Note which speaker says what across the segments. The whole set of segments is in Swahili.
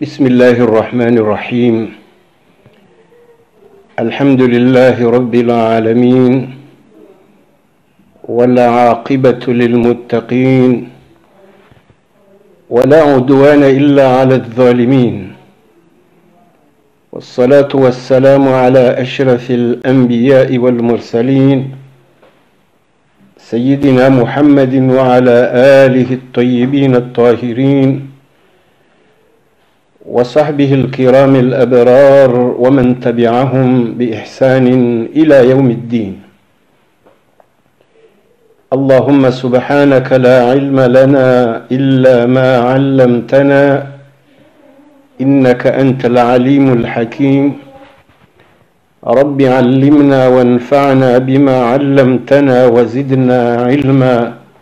Speaker 1: بسم الله الرحمن الرحيم الحمد لله رب العالمين والعاقبة للمتقين ولا عدوان إلا على الظالمين والصلاة والسلام على أشرف الأنبياء والمرسلين سيدنا محمد وعلى آله الطيبين الطاهرين وصحبه الكرام الأبرار ومن تبعهم بإحسان إلى يوم الدين اللهم سبحانك لا علم لنا إلا ما علمتنا إنك أنت العليم الحكيم رب علمنا وانفعنا بما علمتنا وزدنا علما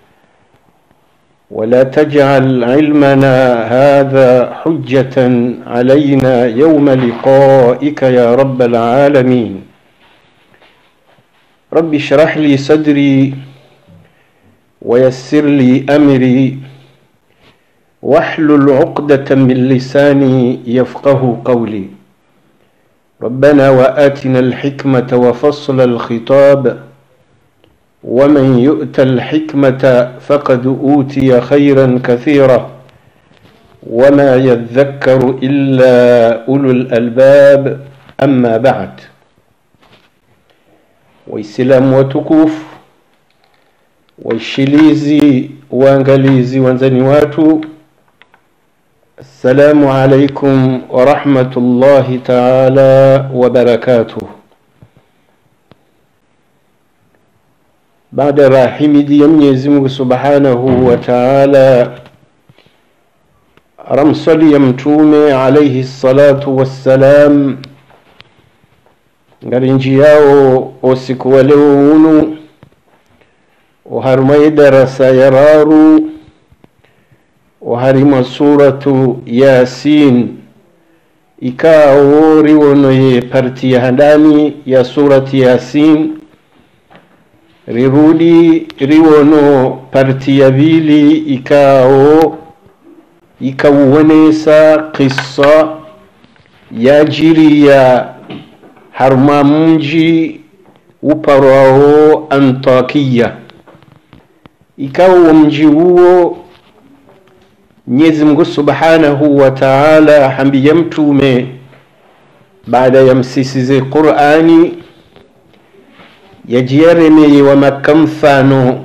Speaker 1: ولا تجعل علمنا هذا حجة علينا يوم لقائك يا رب العالمين رب اشرح لي صدري ويسر لي أمري واحلل عقدة من لساني يفقه قولي ربنا وآتنا الحكمة وفصل الخطاب ومن يؤت الحكمة فقد أوتي خيرا كثيرا وما يذكر إلا أولو الألباب أما بعد waislamu watukufu waishilizi waangalizi wanzani watu assalamu alaikum warahmatullahi taala wabarakatuh baada ya rahimidi ya mwenyezi mungu subhanahu wa taala ramsali ya mtume alaihi salatu wassalam ngari nji yao osiku wa leo unu uharumai darasa ya raru uharima suratu yasin ikawo riwonoye parti ya handani ya surati yasin rirudi riwono parti ya vili ikao ikauwonesa qissa yajiriya harma mji uparwao antakiya ikawa wa mji huo mwenyezi mungu subhanahu wa taala hambiya mtume baada ya msisize qurani yajiyaremeye wa makka mfano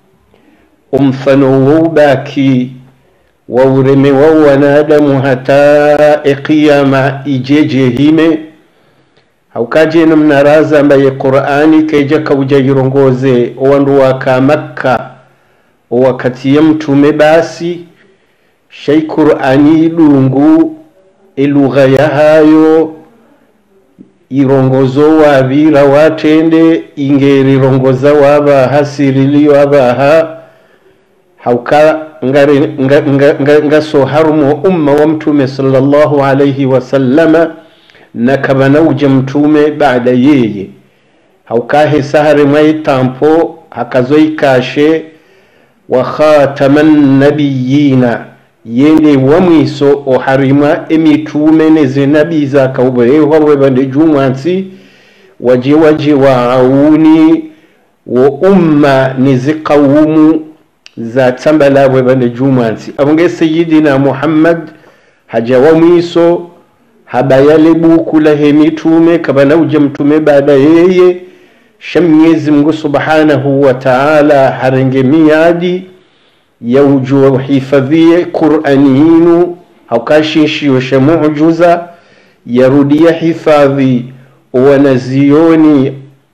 Speaker 1: umfano woubaki wa ureme wa wanadamu hata eqiyama ijeje hime haukajena mnaraza ambaye qurani keja kauja yirongoze owandu waka makka owakati ya mtume basi shai qurani idungu elugha yahayo irongozo wavira watende ingerirongoza wabaha siriliyo abaha hauka ngaso harumo umma wa mtume sallallahu alaihi wasallama na kabanauja mtume baada yeye haukahe sahare mwaitampo hakazoikashe wa khataman nabiyina yende wamwiso oharima emitume neze nabi zakaubeehwa webande jumwansi waje waje waawuni wo umma neze qawumu za tsambala webande jumwansi abonge sayidina muhammad haja wamwiso habayale buku lahe mitume kabanauja mtume baada yeye sha mwenyezi mungu subhanahu wa taala harenge miadi yaujuwa uhifadhie qurani yinu haukashinshiyo sha mujuza yarudia hifadhi wanazioni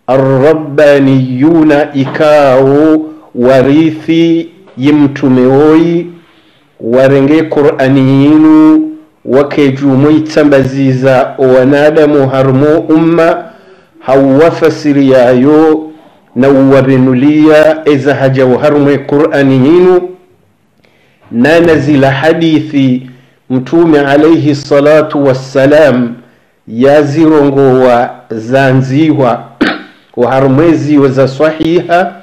Speaker 1: arrabbaniyuna ikao warithi yimtume woyi warenge qurani yinu wakejumo itsambaziza wanadamu harimo umma hauwafasiri yayo na uwabenulia eza hajawo harumwe qur'ani yinu nana zila hadithi mtume alaihi salatu wassalam yazirongowa zanziwa waharumweziwe za sahiha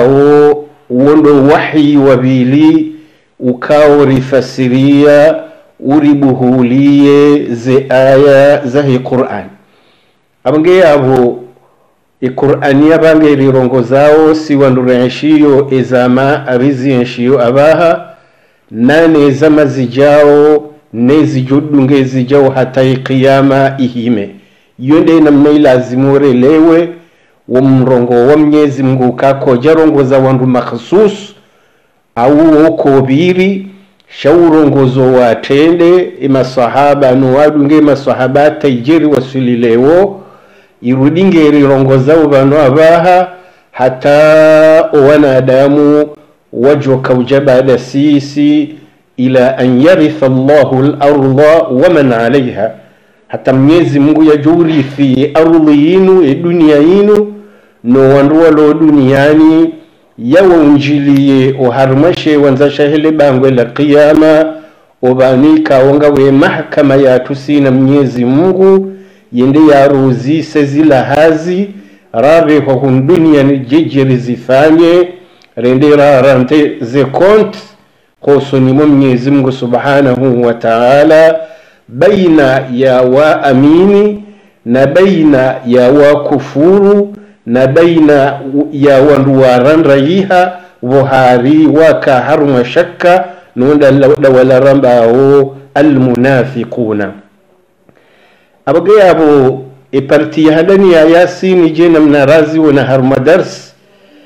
Speaker 1: ikawo wondo wahi wabili ukaorifasiria uribuhulie ze aya zahi qur'an abange yabo iqur'ani yabange irirongo zawo siwandurenshiyo ezama abizienshiyo abaha nane zama zijawo nezijudunge zijawo hata iqiyama ihime iyo nde namna ilazimu urelewe wo mrongo wa mnyezi mngu kakoja rongo za wandu makhsus au wokobiri shaurongozo watende imasahaba nuwadunge masahaba taijeri wasililewo irudinge rirongozawo vanu abaha hata wanadamu wajokauja baada sisi ila an yaritha llahu larda waman alaiha hata mnyezi mungu yajurithi ardhi yinu edunia yinu no wandu walo duniani yawaunjiliye oharumashe wanzashahele bangwe la qiyama obanika onga we mahkama yatusina mnyezi mungu yende yaruzise zilahazi rabeho hun duniani jejeri zifanye rende rarante ze kont kosonimo mnyezi mungu subhanahu wa taala baina ya waamini na baina ya wakufuru na baina ya wandu waranrayiha vohari waka haruma shakka nunda dawalarambawo almunafiquna abage yabo eparti hadani ya yasini je namna razi wona haruma dars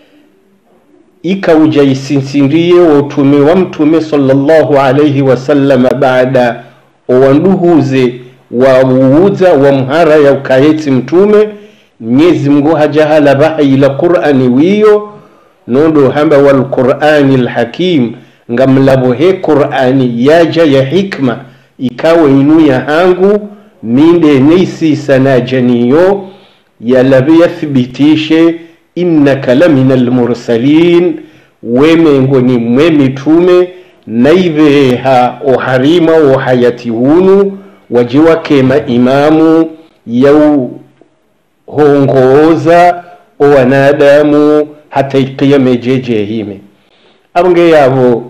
Speaker 1: ikauja isinsindiye wotume wa mtume sallallahu alayhi wasallam baada owanduhuze wawuuza wa mhara ya ukayeti mtume mnyezi mngu hajahala bahayila qur'ani wiyo nondo hamba wal qur'ani lhakim ngamlabo he qur'ani yaja ya hikma ikawa inu ya hangu minde neisisa na janiyo yalabe yathibitishe innaka lamina almursalin wemengo ni mwe mitume naiveha oharima ohayati hunu wajiwa kema imamu yau hongooza owanadamu hata ikiyame jejehime abonge yabo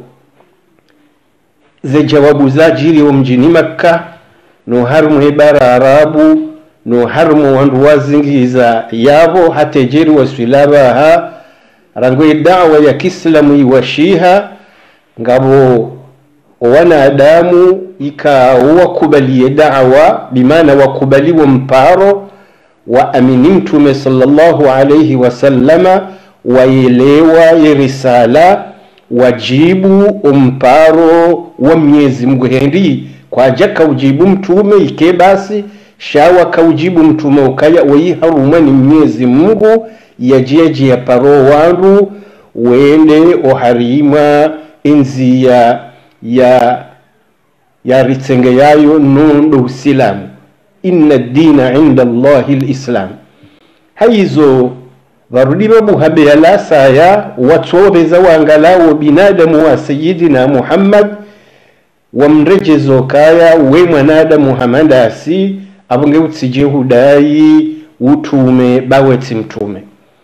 Speaker 1: ze jawabu zajiriwo mjini makka no harumu hebara arabu no harumu wandu wazingiza yabo hatejeri waswilabaha rangwe dawa ya kiislamu iwashiha ngabo wanadamu ika wakubalie dawa bimana wakubaliwe mparo waamini mtume sallallahu alayhi wasallama waelewa ye risala wajibu umparo wa mnyezi mungu hendi kwaja kaujibu mtume ike basi shawa kaujibu mtume ukaya waiharuma ni mnyezi mungu yajiaji ya paro wandu wende oharima inziya ya ya ritsenge yayo nondo usilamu inna dina inda allahi lislam haizo varudi babuhabe yalasaya watsoveza wangalawo binadamu wa sayidina muhammad wamrejezo kaya we mwanadamu hamadasi avunge utsije hudayi utume bawetsi mtume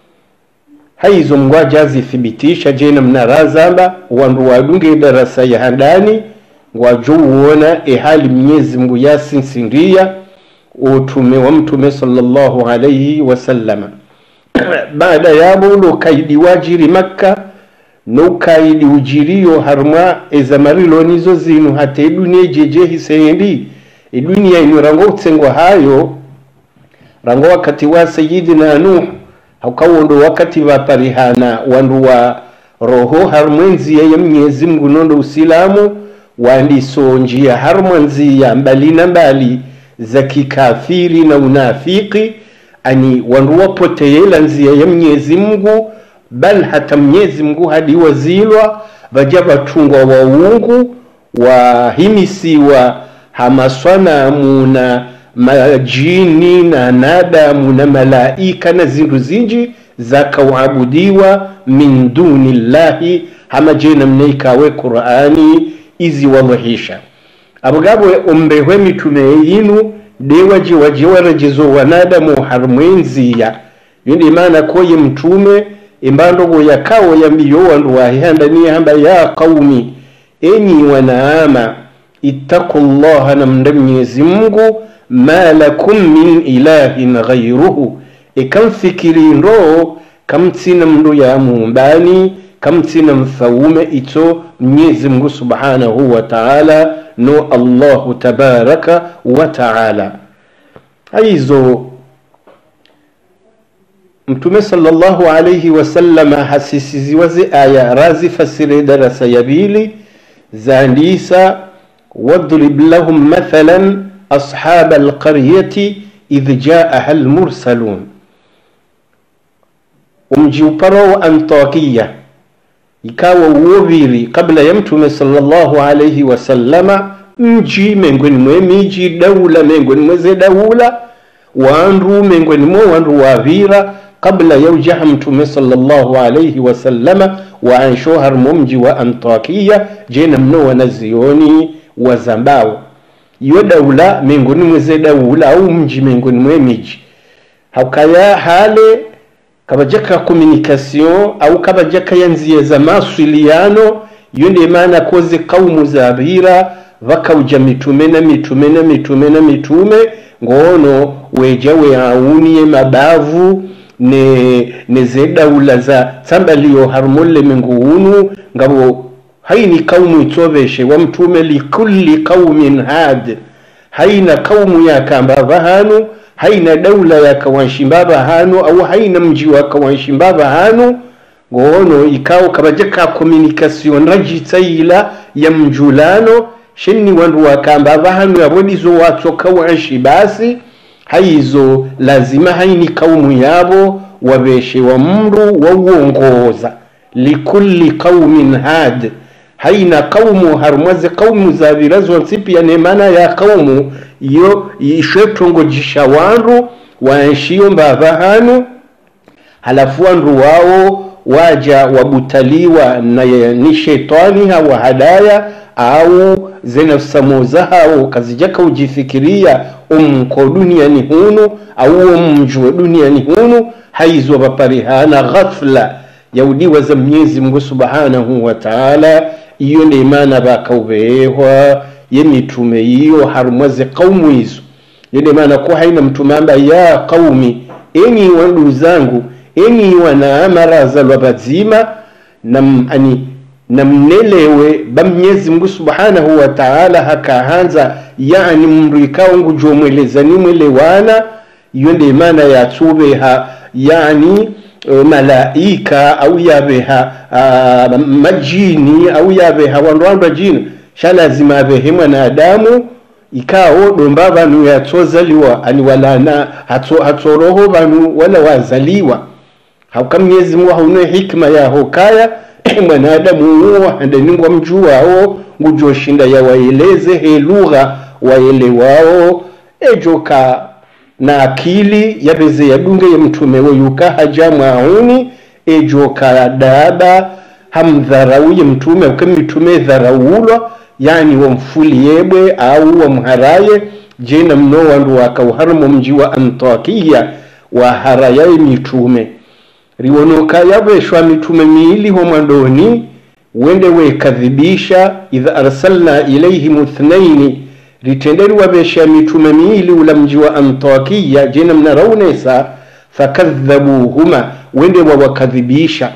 Speaker 1: haizo mngwaja azithibitisha jena mnarazamba wandu wadunge darasa ya handani ngwajouwona ehali mnyezi mngu yasinsindiya utume wa mtume sallallahu alayhi wasallama baada yabo lokaidi wajiri makka nokaidi ujiriyo harma ezamarilo nizo zinu hata edunia jeje hisendi edunia inu rango utsengwa hayo rango wakati wa sayidina nuh haukawondo wakati vaparihana wandu wa roho harmwenziya ya mnyezi mngu nondo usilamu wandisonjia harmwanziya mbali na mbali za kikafiri na unafiki ani wandu wapoteyela nzia ya mnyezi mngu bal hata mnyezi mngu hadi wazilwa vaja vatungwa waungu wahimisiwa hamaswanamu na majini na nadamu na malaika na zindu zinji zakauabudiwa min duni llahi hamajena mneikawe qur'ani izi wadhihisha abugabwe umbehwe mitume yinu dewaji waje warajizo wanadamu harmwenziya yindi imana koye mtume imbandogo yakawo yambiyo wandu wahihanda ni hamba ya qaumi enyi wanaama ittaqullaha namnda mwenyezi mungu ma lakum min ilahin ghairuhu ikamfikiri ndo kamtsina mndu ya mumbani kamtsina mfaume ito mwenyezi mungu subhanahu wa taala no allahu tabaraka wa taala aizo mtume sallallahu alayhi wasallama hasisiziwaze aya razifasire darasa ya bili zandisa wadrib lahum mathalan ashaba alqaryati idh jaaha almursalun umji uparo wa antakiya ikawa uwoviri kabla ya mtume sallallahu alayhi wasallama mji mengweni mwe miji daula mengweni mweze daula wandu mengweni mwe wandu wavira kabla ya ujaha mtume sallallahu alayhi wasallama wa anshohar mumji wa antakiya jena mno wanazioni wa zambao iyo daula mengoni mweze daula au mji mengoni mwe miji haukaya hale kabajaka communication au kabajaka yanziye za maswiliano iyo ndiye maana koze kaumu zabira vakauja mitume na mitume na mitume na mitume ngono weja weauniye mabavu ne neze daula za tsambaliyo harmolle menguunu ngabo haini kaumu itsobeshe wa mtume likulli qaumin had haina kaumu yakambava hanu haina daula yakawanshimbava hanu au haina mji wakawanshimbava hanu ngono ikawo kabaje ka communication rajitsaila ya mjulano shenni wandu wakambava hanu yabodizo watsoka wanshi basi haizo lazima haini kaumu yabo wabeshe wa mru wauongoza likulli qaumin had haina kaumu harumwaze kaumu zavira zonsi pia nemana ya kaumu iyo ishwetongojisha wandu waenshiyo mbava hanu halafu wandu wao waja wabutaliwa na ni shetani hawa hadaya au zenafsamoza hao kazijaka ujifikiria umko duniani hunu au umjwe duniani hunu haizwa vaparihana ghafla yaudiwa za mwenyezi mungu subhanahu wa taala iyo ndi imana bakauveehwa ye mitume iyo harumwaze kaumu izo iyo ndi imana ko haina mtume amba ya qaumi enyi wandu zangu enyi wanaamaraza lwa bazima nam ani namnelewe ba mwenyezi mungu subhanahu wa taala hakahanza yani mndu ikawa ngujomweleza nimwelewana iyo ndi imana yatsubeha yani uh, malaika au yabeha uh, majini au yabeha wandu wandu ajini shalazima abehe mwanadamu ikawo domba vanu yatsozaliwa ani walana hatso, hatsoroho vanu wala wazaliwa hauka mwenyezi mungu haune hikma yaho kaya mwanadamu uwo handaningwa mjuwawo ngujoshinda yawaeleze he lugha waelewao ejoka na akili yapeze yadunge ye mtume weyuka haja mwauni ejoka daba hamdharauye mtume uke mitume dharaulwa yani wamfuli yebwe au wamharaye jena mno wandu wakauharimo mji wa antakiya waharayaye mitume riwonoka yaveshwa mitume miiliho mwandoni wende wekadhibisha idha arsalna ilaihim ithnaini ritenderi wavesha mitume miili ula mji wa antakiya jena mnaraunesa fakadhabuhuma wende wawakadhibisha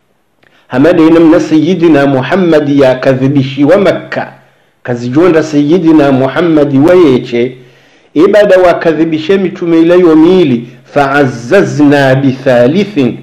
Speaker 1: hamadena mna sayidina muhammadi yakadhibishiwa makka kazijonda sayidina muhammadi wayeche ibada wakadhibishe mitume ilayo miili faazzazna bithalithin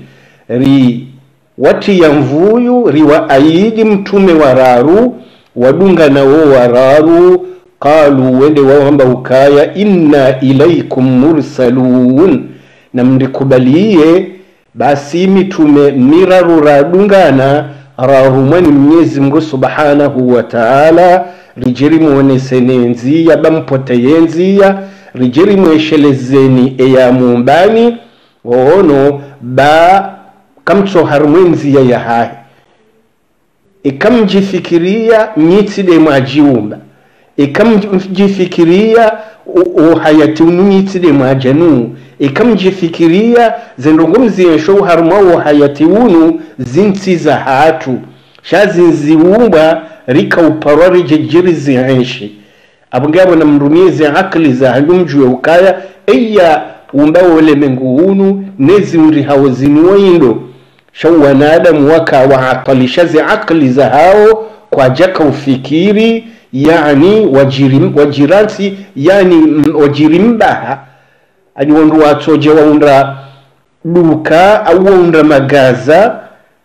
Speaker 1: ri watiya mvuyu riwa aidi mtume wararu wadunga nawo wararu qalu wende wawamba ukaya inna ilaikum mursalun na mndikubaliye basi mitume miraru radungana rarumwani mnyezi mngu subhanahu wa taala rijeri muonesene nziya bampoteye nziya rijeri mweshelezeni eya mumbani wono ba kamtsoharumwe nziya yahahe ikamjifikiria nyitside mwajiumba ikamjifikiria uhayati ununyitside mwajanu ikamjifikiria zendongo mziyensho uharumwa uhayati unu zintsiza hatu shazinziwumbwa rikauparwa rijejiri zihenshi abongabo namrumize akli za hayumjue ukaya eya umbawo ulemengu unu nezi undi hawo zinuwa indo shau wanadamu waka waatalishaze akli za hao kwa jaka ufikiri yani wajirim, wajiransi yani mm, wajirimbaha ani wandu watoje waunda duka au waunda magaza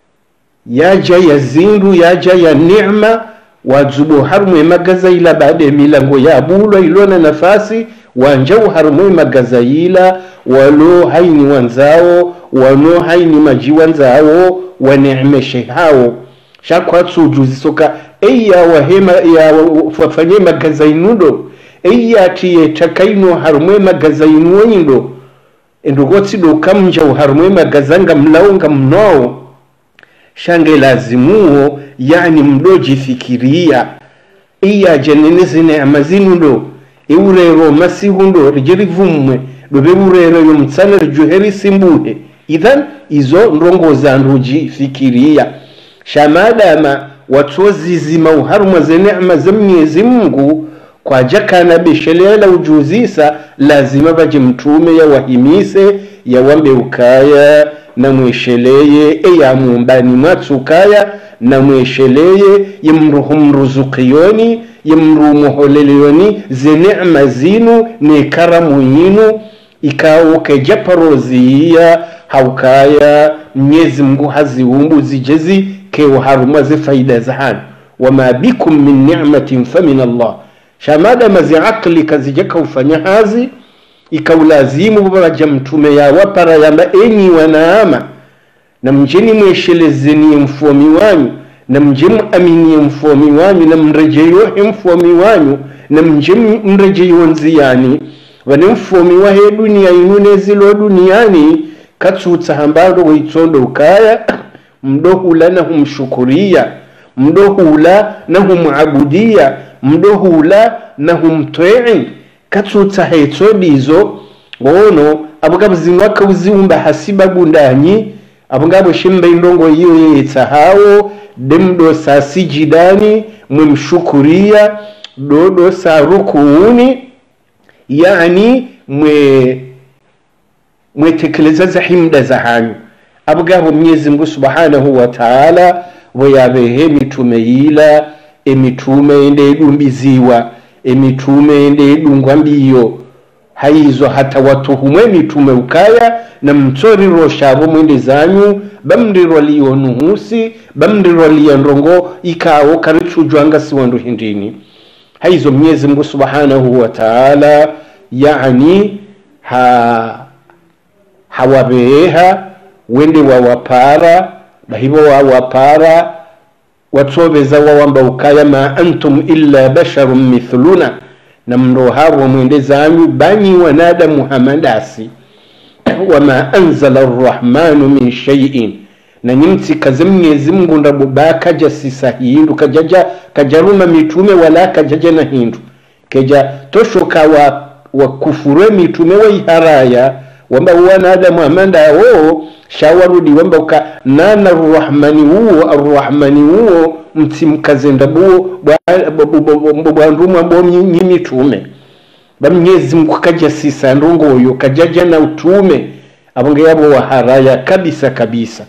Speaker 1: yaja ya zindu yaja ya neema wazubo harumwe magaza ila baada ya milango ya bulwa ilona nafasi wanjau harumwe magaza ila walo haini wanzao wano haini maji wanzao waneemeshe hao shakwatsuju soka eya wahema ya wafanye magaza inudo eya tiye takaino harumwe magaza inuwindo endogotsido kamja harumwe magazanga mlaunga mnoo shange lazimuo yani mdojifikiria iya jeneneze neema zinudo eurero masihundo rijerivumwe dobe urero yo mtsana rijuheri simbuhe idhan izo ndongo za ndujifikiria shamadama watozizima uharumwa ze neema za mwenyezi mungu kwa jakana beshelela ujuzisa lazima baje mtume yawahimise yawambe ukaya na mwesheleye eyamumbani mwatsukaya na mwesheleye yemruhu mruzukiyoni yemrumuholeleyoni ze neema zinu ne karamu yinu ikawo kejaparoziya haukaya mnyezi mngu haziumbu zijezi kewo harumwa ze faida za hanu wama bikum min ni'matin famin allah shamada mazi akli kazijaka ufanya hazi ikaulazimu babaja mtume yawapara yamba enyi wanaama na mjeni mweshelezenie mfomi wanyu na mje muaminie mfomi wanyu na mrejeyohe mfomi wanyu na mje mrejeyo nziyani vane mfomi wahe dunia inu nezilo duniani katsutsa hambado waitsondo ukaya mdohula na humshukuria mdohula na humuabudia mdohula na humtwei katsutsa hetsodizo ngono abugabo zinwaka uziumba hasibabu ndanyi abungabo shimba indongo iyo yetsa hawo demdo sa sijidani mwemshukuria dodo sa rukuuni yani mwe mwetekeleza za himda za hanyu abugabo mwenyezi mungu subhanahu wa taala bweyabehe mitume yila emitume ende edumbiziwa emitume ende edungwa mbiyo haizo hata watuhumwe mitume ukaya na mtsoriro shavo mwende zanyu bamndirwa liyo nuhusi bamndirwa liya ndongo ikawo karichujwanga siwandu hindini haizo mwenyezi mungu subhanahu wa taala yani ha hawabeeha wende wawapara bahibo wawapara watsobeza wawamba ukaya ma antum illa basharun mithluna na mndo havo mwende zanyu banyi wanadamu hamadasi wama anzala arrahmanu min shay'in na nyimtsi kaze mnyezi mungu ndabo bakaja sisa hindu kajaja kajaruma mitume wala kajaja na hindu keja toshoka wa wakufurwe mitume waiharaya wamba wanadamu amanda wo shawarudi wamba uka nana arrahmani uwo arrahmani uwo mtsimkazenda buwo bwandumwa mbo nyimitume bamnyezi mungu kaja sisa ndongoyo kajaja na utume abonge yabo waharaya kabisa kabisa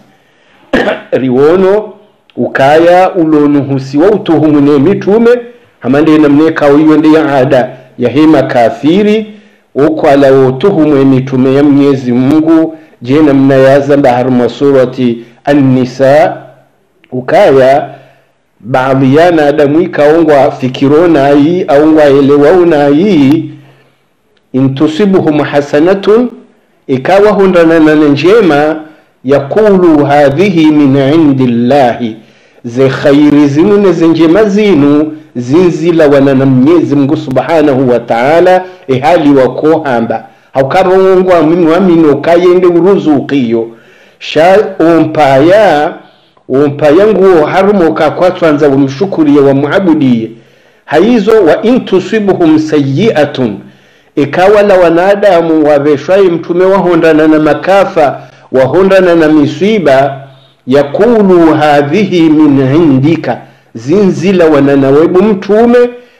Speaker 1: riwono ukaya ulonuhusiwa utuhumune mitume hamande namnekawo iyo ndi ya ada yahema kafiri ukwala wotuhumwe mitume ya mnyezi mungu je namna yazamba haruma surati annisa ukaya baadhi yana adamu ikaongwa fikiro nayi aongwa elewau nayi intusibuhum hasanatun ikawa hundanana njema yaqulu hadhihi min indi llahi ze khairi zinu neze njema zinu zinzila wanana mnyezi mungu subhanahu wa taala ehali wakohamba haukarongwa mimwamino kayende uruzukiyo sha ompaya ompaya nguo harumo kakwatwanza wamshukuriye wamuabudiye haizo wa in tusibuhum sayiatun ikawa la wanadamu waveshwaye mtume wahondana na makafa wahondana na misiba yakulu hadhihi min indika zinzila wanana webu mtume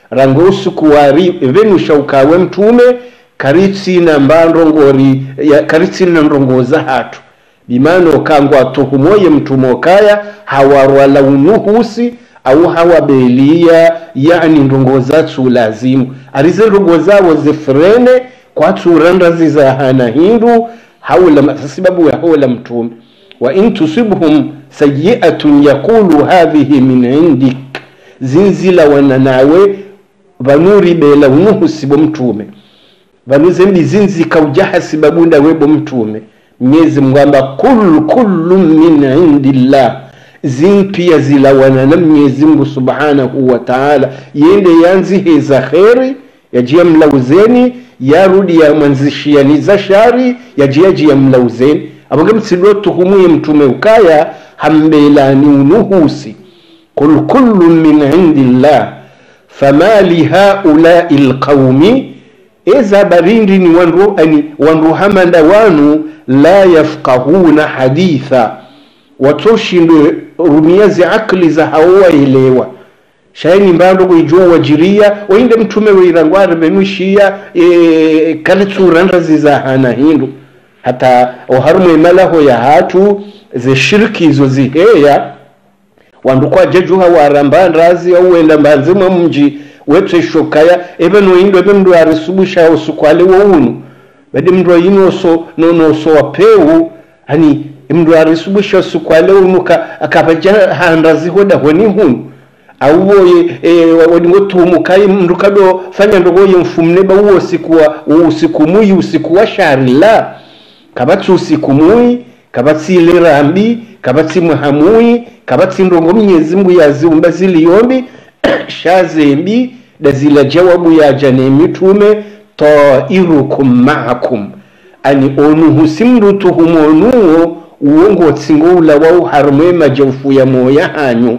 Speaker 1: rango usukuwari venusha ukawe mtume karitsina mbandongori ya karitsina ndongoza hatu bimana okangwa atuhumoye mtume okaya hawarwala unuhusi au hawabelia yani ndongoza tsu lazimu arize ndongozabo zifrene kwatsuranda zizahana hindu haula sababu ya haula mtume wa in tusibhum sayi'atun yaqulu hadhihi min indik zinzila wana nawe vanuri bela unuhusibo mtume vanuzembi zinzika ujahasiba bunda webo mtume mnyezi mgamba kul kullu min indillah zimpia zilawana na mnyezi mungu subhanahu wa taala yende yanziheza kheri yajia mlauzeni yarudi yamwanzishianiza shari yajia jia mlauzeni aboge mtsilwa tuhumuye mtume ukaya hambelani unuhusi qul kullu min indillah fama lihaulai lqaumi eza barindi ni wandu, ani, wandu hamanda wanu la yafqahuna haditha watoshindwe rumiazi akli za hawaelewa shaini mbando kuijua wajiria wainde mtume weirangware venushiya e, kale tsuranda zizahana hindu hata oharumwe malaho ya hatu ze shirki izo ziheya wandu kwajejuha warambandazi auwenda mbanzi mwa mji wetse shokaya ebe noyindo ebe mndu arisubusha osukwale wounu bade mndu ayinoso nonoso wapeu hani mndu arisubusha osukwale unu ka akabaja handazi hoda honi hunu auwoye e, wadingo tumukai mndu kado fanya ndogoye mfumne ba uwo usiku wa usiku muyi usiku wa shari la kabatsi usiku muyi kabatsi ile rambi kabatsi muhamui kabatsi ndongo mnyezi mungu yaziumba ziliyombi shazembi dazila jawabu yaja nemitume tairukum maakum ani onuhu simndutuhumonuwo uwongotsingo ula wauharumwe majaufu ya moya hanyu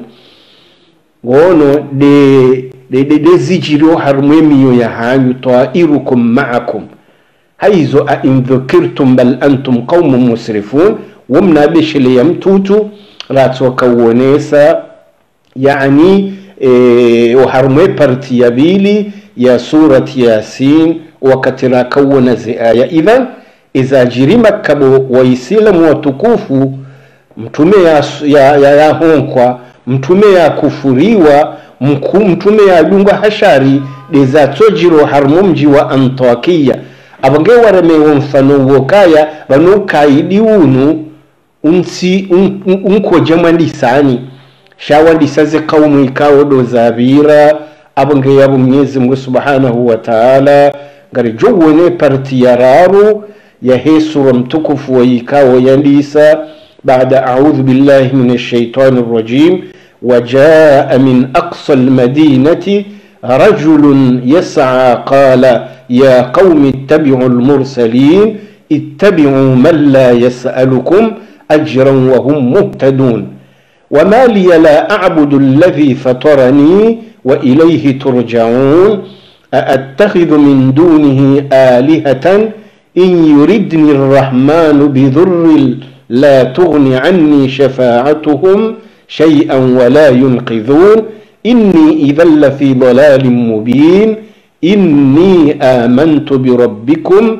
Speaker 1: ngono de de de, de zijiro harumwe miyo ya hanyu tairukum maakum haizo a in dhukirtum bal antum qaumun musrifun wamna bishile ya mtutu ratokawonesa yani e, uharumwe parti ya bili ya surati yasin wakati rakawona zi aya idhan iza jirima kabo waislamu watukufu mtume ya, ya, ya, ya honkwa mtume ya kufuriwa mku, mtume ya dunga hashari deza tojiro harumo mji wa antakiya abange waremewo mfano wokaya banukaidi unu unsi un, un, unkoje mwandisani shawandisaze kaumu ikawo do zabira abange yabo mwenyezi mungu subhanahu wa ta'ala ngari jowone parti yararu ya hesura mtukufu wa ikawo yandisa بعد أعوذ بالله من الشيطان الرجيم وجاء من أقصى المدينة رجل يسعى قال يا قوم اتبعوا المرسلين اتبعوا من لا يسألكم أجرا وهم مهتدون وما لي لا أعبد الذي فطرني وإليه ترجعون أأتخذ من دونه آلهة إن يردني الرحمن بضر لا تغن عني شفاعتهم شيئا ولا ينقذون إني إذا لفي ضلال مبين إني آمنت بربكم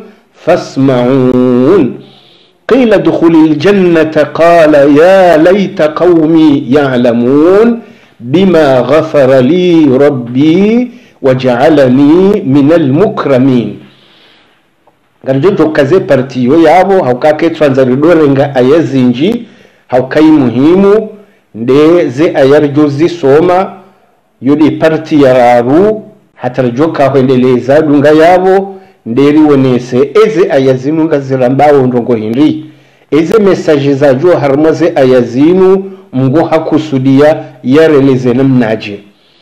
Speaker 1: فاسمعون قيل ادخل الجنة قال يا ليت قومي يعلمون بما غفر لي ربي وجعلني من المكرمين ngarijojo kaze partiyo yabo haukake twanzaridorenga aya zinji haukai muhimu ndeze ayarjo zisoma yodi parti yararu hatarjo kahwendeleza dunga yabo nderiwonese eze aya zinu ngazirambawo ndongo hindi eze mesaje zajo harimo ze aya zinu mngu hakusudia yareleze namnaje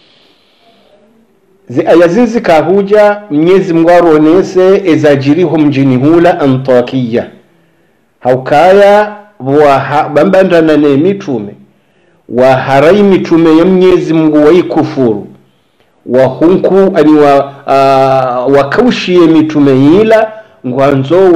Speaker 1: zi aya zinzi kahuja mnyezi mungu aronese ezajiriho mjini hula antakiya haukaya bambandana ne mitume waharai mitume ya mnyezi mungu waikufuru wahunku ani wa, uh, wakaushiye mitume yila ngwanzo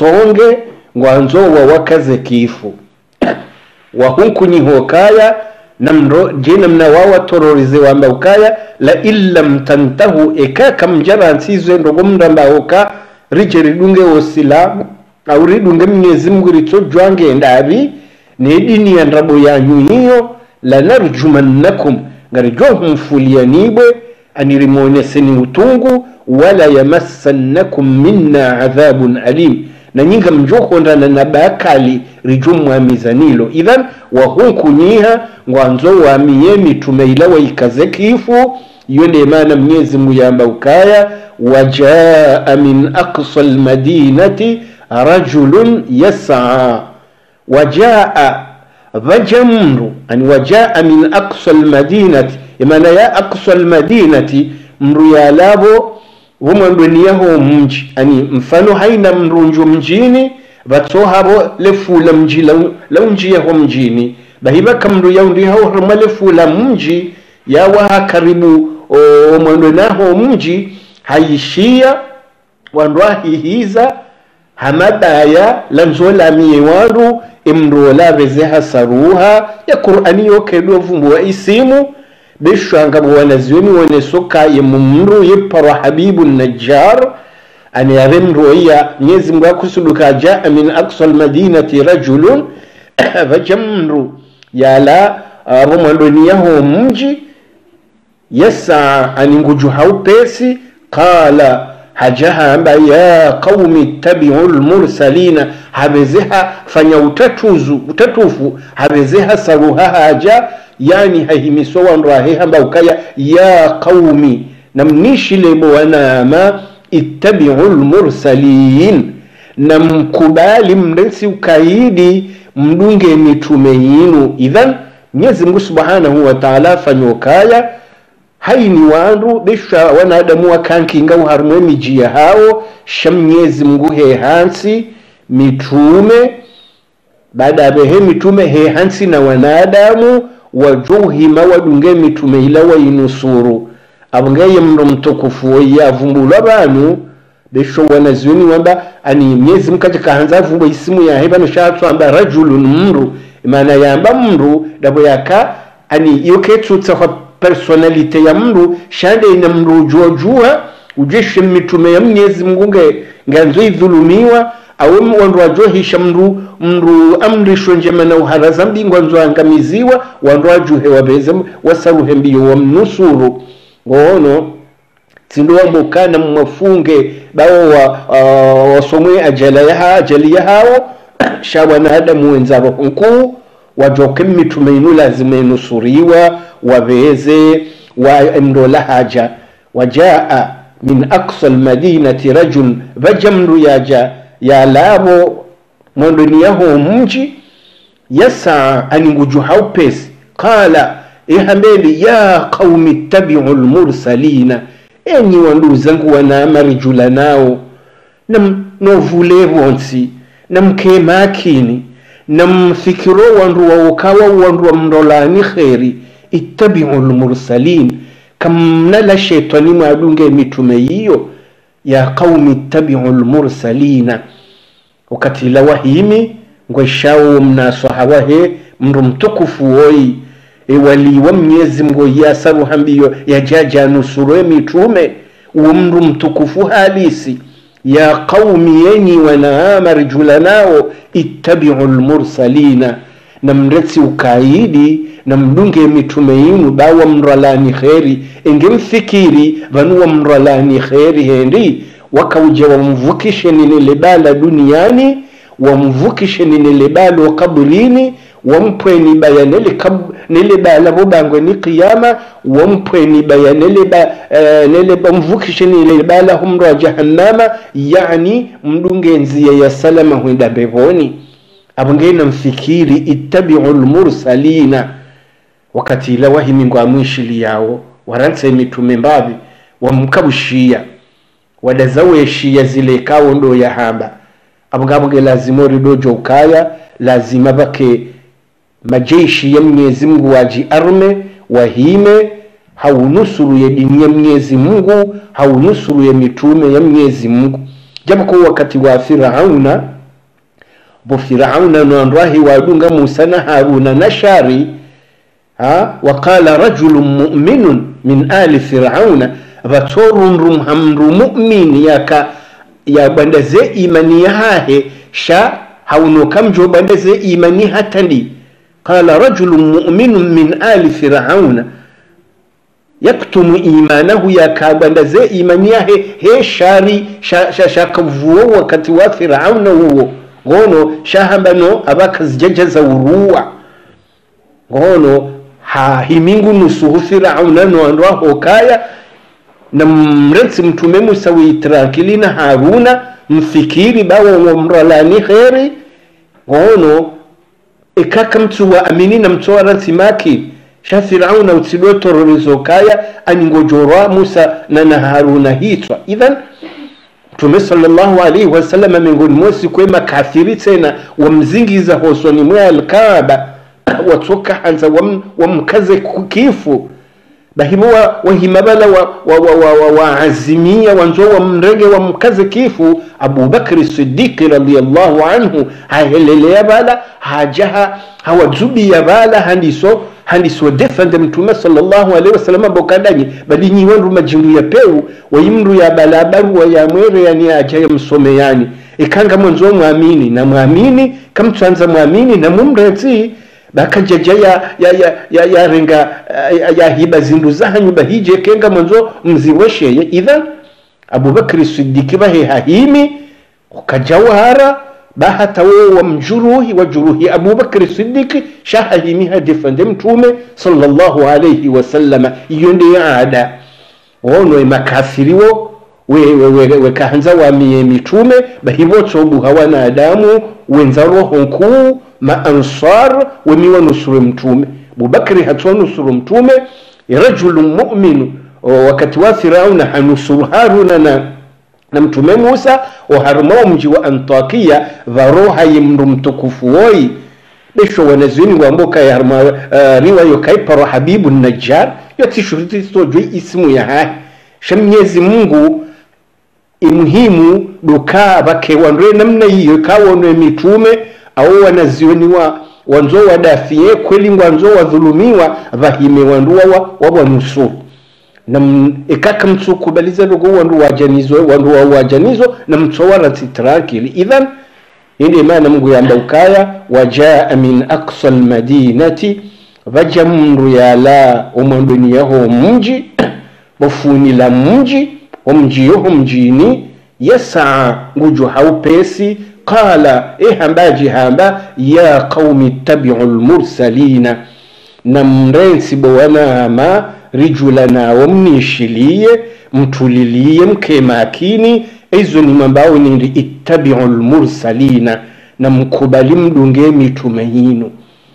Speaker 1: waisonge ngwanzo wawakaze kifu wahunku ni hokaya namro je namna wawa tororize wamba ukaya la illam tantahu eka kamjara nsizwe ndogo mndamba oka rije ridunge osilamu au ridunge mnyezi mungu ritsojwange ndavi ne dini ya ndabo yanyu hiyo lanarjumannakum ngarijohumfulianibwe anirimoneseni utungu wala yamassannakum minna adhabun alim na nyinga mjohondana na bakali rijumwamizanilo idhan wahunkunyiha ngwanzo wamiye mitume ila waikaze kifu iyo ndiye maana mnyezi muyamba ukaya wajaa min aqsa almadinati rajulun yasaa wajaa vaja mndu ani wajaa min aqsa almadinati imana ya aqsa almadinati mndu yalavo vomwandweniyaho mji ani mfano haina mrunju mjini vatsohavo lefula mji launjiyaho mjini bahivaka mndu yaundiyaho rima lefula mji yawaha karibu omwandwenaho mji haishia wandu ahihiza hamadaya lanzolamiye wandu imndu olaveze hasaruha ya qur'ani yokedwa vumbuwa isimu bishwanga bwanaziweni wonesokaye mumru yipparwa habibu najjar ani yave mndu oya mnyezi mungu akusuduka jaa min aksa almadinati rajulun vaja mndu yala avo mwandoniyaho mji yasa ani nguju haupesi qala hajahamba ya qaumi ittabiu lmursalina havezeha fanya utatuzu utatufu havezeha saruha haja yani hahimiswa wandu ahehamba ukaya ya qaumi namnishilebo wanama ittabiu lmursalin na mkubali mresi ukaidi mdunge mitume yinu idhan mwenyezi mungu subhanahu wa taala fanyokaya haini wandu besha wanadamu wakankinga uharimwe mijiya hawo sha mnyezi mungu he hansi mitume baada ya behe mitume he hansi na wanadamu wajohima wadunge mitume ila wainusuru abongeye mndo mtukufu oye avumbulwa banu besho wanaziweni wamba ani myezi mkaja kahanza avumbwa isimu yahe bano shatswamba rajulun mndu imana yamba mndu dabo yaka ani yoketsutsa kwa personalite ya mndu shande ina mndu ujuajua ujeshe mitume ya mnyezi mungu nge nganzo idhulumiwa awe wandu wajohisha mndu mndu amrishwe njema na uharaza mbingwa nzo angamiziwa wandu wajuhe wabeze wasaruhe mbiyo wamnusuru ngono tsindo wamukana mwafunge bawo wa, uh, wasomwe ajala yaha ajali yahawo sha wanadamu wenzabo nkuu wajoke mitume inu lazima inusuriwa waveze waemdola haja wajaa min aksa almadinati rajul vajamndu yaja yalavo mwandoni yaho mji yasa aninguju haupesi qala ihambeli ya qaumi ittabiu lmursalina enyi wandu zangu wanamarijula nao nam novule vonsi namke makini namfikiro wandu wawokawa wandu wamndolani kheri ittabiu lmursalin kamnala shetani mwadunge mitume yiyo ya qaumi ittabiu lmursalina wakati la wahimi ngweshawo mnasohawahe mndu mtukufu woyi ewaliwa mnyezi mngu yasaruhambiyo yajaja nusurwe mitume uwo mndu mtukufu halisi ya qaumi yenyi wanaama rijula nao ittabiu lmursalina na mretsi ukaidi na mdunge mitume yinu bawa mralani kheri enge mfikiri vanuwa mralani kheri hendi wakauja wamvukishe ninile bala duniani wamvukishe ninile balo kabrini wampweni baya nele, kab, nele bala bobangwe ni qiyama wampweni baya nele, ba, uh, nele mvukishe nile bala humro jahannama yani mdunge nziya ya salama huenda bevoni abongena mfikiri ittabiu lmursalina wakati ila wahimi ngo amwishili yawo waranse mitume mbavi wamkabushiya wadazaweshiya zile kawo ndo yahamba abongabonge lazima ridojo ukaya lazima bake majeshi ya mwenyezi mungu waji arme wahime haunusuruye dini ya mwenyezi mungu haunusuruye mitume ya mwenyezi mungu japokuwa wakati wa firauna bo firauna nondwahi wadunga musa na haruna na shari ha waqala rajulun mu'minun min ali firauna vatorundu hamndu mu'min yaka yabandaze imani yahahe sha haunoka mjo bandaze imani hatandi qala rajulun mu'minun min ali firauna yaktumu imanahu yakabandaze imani yahe he shari shakavuwo sha, sha wakati wa firauna uwo ngono shahambano abakazijejeza uruwa ngono hahimingu nusuhu firauna noandwaho kaya na mrensi mtume musa wiitrakili na haruna mfikiri bawo womralani kheri ngono ikaka mtu wa amini na mtu wa ransimaki sha firauna utsidwe tororizo kaya aningojorwa musa na na haruna hitwa idhan mtume sallallahu alaihi wasallam miongoni mosi kwe makafiri tena wamzingiza hosoni mwe alkaaba watoka hanza wam, wamkaze kifu bahibo wahimabala waazimia wa, wa, wa, wa wanzo wamrege wamkaze kifu abubakri sidiki radiallahu anhu hahelelea bala hajaha hawazubiya bala handiso handiso defende mtume sallallahu alaihi wasallam bokadanyi bali nyiwandu majindu ya peu wayimndu ya balabaru wayamwere yani aja yamsome yani ikanga mwanzo mwamini na mwamini kamtwanza mwamini na mumretsi bakajaja ya ya ya ya ya renga ya, ya hiba zindu zahanyu bahije kenga mwanzo mziwesheye idhan abubakri sidiki bahe hahimi ukajawara bahata wewe wa mjuruhi wa juruhi abubakri sidiki shahahimi hadifande mtume sallallahu alayhi wasallama iyo ndiyo ada wono makafiriwo wekahanza we, we, wamiye mitume bahibotsobuha wanadamu wenza roho nkuu maansar wemiwa nusuru mtume bubakri hatwa nusuru mtume rajulu muminu wakati wa firauna hanusuru haruna na na mtume musa oharumao mji wa antakia varoha yimndu mtukufu woyi besho wanazini wamboka yarma uh, riwayo kaiparo habibu najjar yotishuriti stojwe ismu ya hai shamnyezi mungu imuhimu duka bakewandwe namna hiyo kawonwe mitume au wanazioniwa wanzo wadafie kweli wanzo wadhulumiwa vahime wandu wawa wawanusuru na ikaka mtsukubaliza lugo wandu wajanizwe wandu wawajanizwa na mtsowara titrakili idhan indi maana mungu yamba ukaya wajaa min aqsa almadinati vaja mndu yala omwandweni yaho mji bofunila mji omji yoho mjini yasaa nguju haupesi qala ehambaji hamba ya qaumi ittabiu lmursalina na mrensi bowanama rijulana mnishilie mtulilie mke makini izo ni mambao nindi ittabiu lmursalina na mkubali mdunge mitume yinu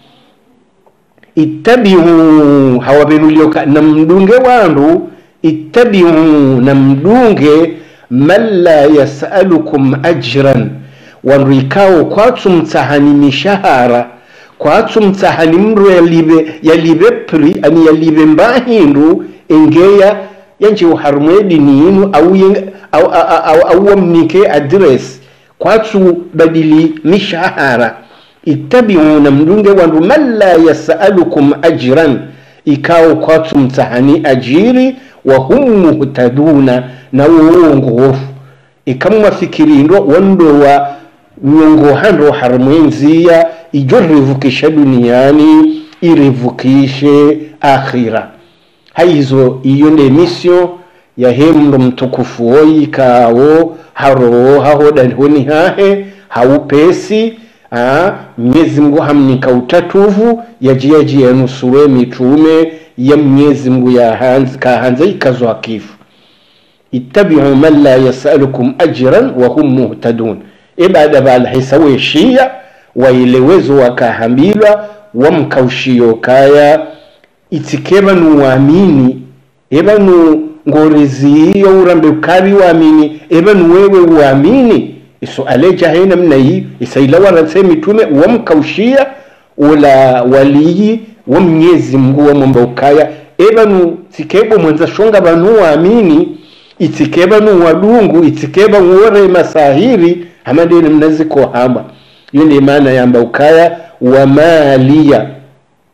Speaker 1: ittabiu hawabenulioka na mdunge wandu ittabiu na mdunge man la yasalukum ajran wandu ikawo kwatsu mtsahani mishahara kwatsu mtsahani mndu yalibe yalibe pri ani yalibe mbahindu engeya yanje uharumwe dini yinu au au au, au wamnike address kwatsu badili mishahara ittabiuna mdunge wandu man la yasalukum ajran ikawo kwatsu mtsahani ajiri wa hum muhtaduna na uongofu ikamwafikirindo wandowa nyongohando harimwenziya ijo rivukisha duniani irivukishe akhira haizo iyo nde mission yahemndo mtukufu woyi kawo haro hahodalihoni hahe haupesi ah, mnyezi mngu hamnika utatuvu yajiyaji yanusure mitume ya mnyezi mngu yahanzi kahanza ikazwa kifu ittabiu man la yasalukum ajran wa hum muhtadun ibada balahisa weshiya wailewezo wakahambilwa wamkaushiyo kaya itsikeva nuwamini eva nu ngoriziyo urambe ukavi wamini eva nuwewe uamini iso aleja hai namna hii isaila waranse mitume wamkaushia ula waliyi wa mnyezi mngu wamwamba ukaya eva nu tsikebo mwenza shonga vanu waamini itsikeva nu wadungu itsikeva uore masahiri hamadini mnaziko hamba iyo ndi maana yamba ukaya wamaliya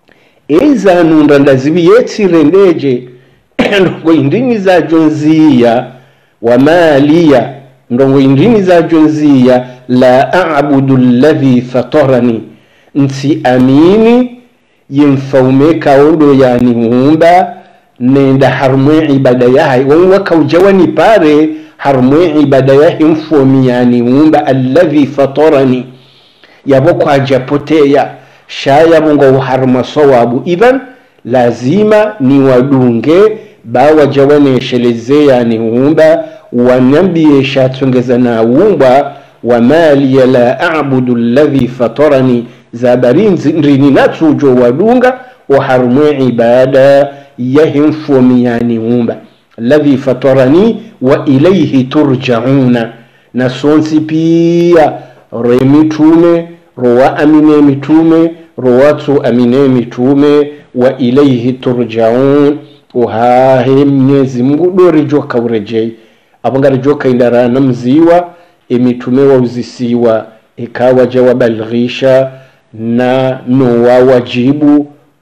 Speaker 1: ezanunda ndazibiyetsire ndeje ndongo indini zajo nziya wamaliya ndongo indini zajo nziya la abudu alladhi fatarani nsi amini yemfaume kaondo yani muumba nenda harumwe ibada yahe wonwa kaujawani pare harumwe ibada yahe mfomi yani muumba alladhi fatarani yabo kwajapoteya shayabo ngo haruma sawabu idhan lazima ni wadunge bawajawanesheleze yani umba wanambie shatongeza na umba wamaliya la abudu alladhi fatarani zabarinzi ndrini natsujo wadunga waharumwe ibada yahimfomi yani umba alladhi fatarani wa ilayhi turjauna na sonsi pia remitume rowa amine mitume rowatu amine mitume wa ilaihi turjaun uhahe mnyezi mungu dori joka urejei abangari joka indarana mziwa emitume wauzisiwa ikawaja wabalghisha na nowa wajibu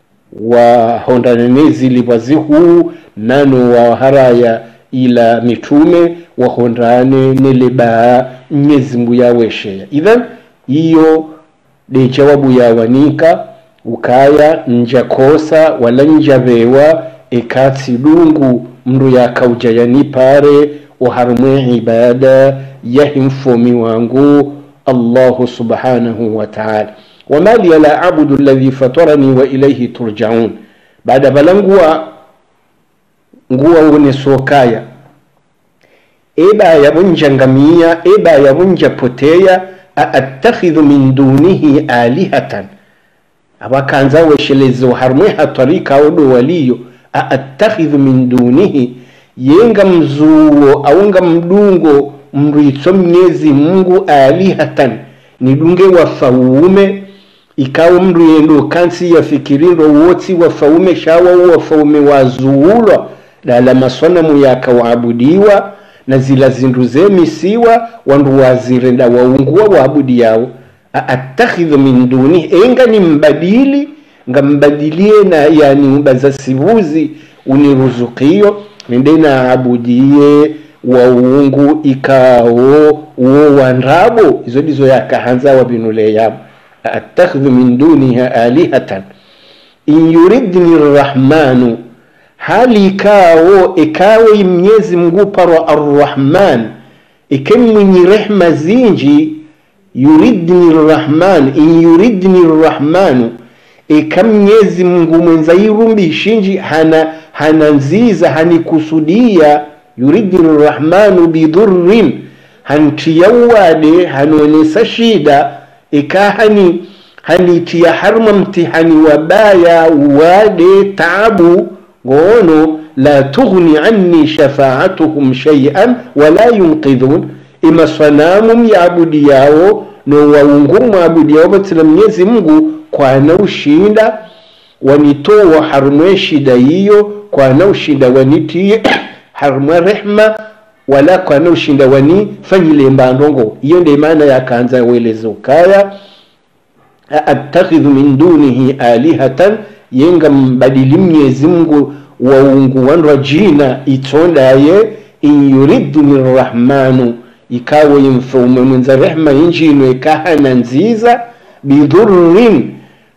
Speaker 1: wahondanene liwazihuu nano waharaya ila mitume wahondane nelebaa mnyezi mungu yawesheya idhan iyo de jawabu yawanika ukaya nja kosa wala nja vewa ekatsi dungu mndu yakauja yanipare uharumwe ibada yahimfomi wangu allahu subhanahu wa ta'ala wama liya la abudu alladhi fatarani wa ilayhi turjaun baada bala nguwa nguwa wone sokaya eba yabunja ngamia eba yabunja poteya aattakhidhu min dunihi alihatan abakanza weshelezo harumwe hatarika odo waliyo aattakhidhu min dunihi yenga mzuwo aunga mdungo mrwitso mnyezi mungu alihatan nidunge wafaume ikawo mndu yendo kansi yafikirindo wotsi wafaume shawa wafaume wazuulwa dala maswanamu yakawaabudiwa na zila zindu zemisiwa wandu wazirenda waunguwa waabudi yawo aattakhidhu min duni enga ni mbadili nga mbadilie na yani mbaza sivuzi uniruzukiyo nende na abudie waungu ikawo uwo wandrabo izo dizo yakahanza wabinule yabo aattakhidhu min duniha alihatan in yuridni rrahmanu hali ikawo ikawo mnyezi mngu parwa arrahman ikemwinyi rehma zinji yuridni rrahman in yuridni rrahmanu ikamnyezi mngu mwenza irumbishinji hana hana nziza hanikusudia yuridni rrahmanu bidhurrin hantiyawade hanonesa shida ikahani hanitiya harma mtihani wabaya wade taabu ngono la tughni anni shafaatuhum shay'an wala yunqidhun ima sanamu myabudi yawo no waungu mwabudi yawo batila mnyezi mungu kwana ushinda wanitowa harumwe shida hiyo kwana ushinda wanitiye harumwe rehma wala kwana ushinda wani fanyile mbandongo iyo ndio maana yakanza welezo kaya attakhidhu min dunihi alihatan yenga mbadili mnyezi mungu waungu wandu jina itondaye in yuridni rrahmanu ikawo yimfaume mwenza rehma injino ikahana nziza bidhurrin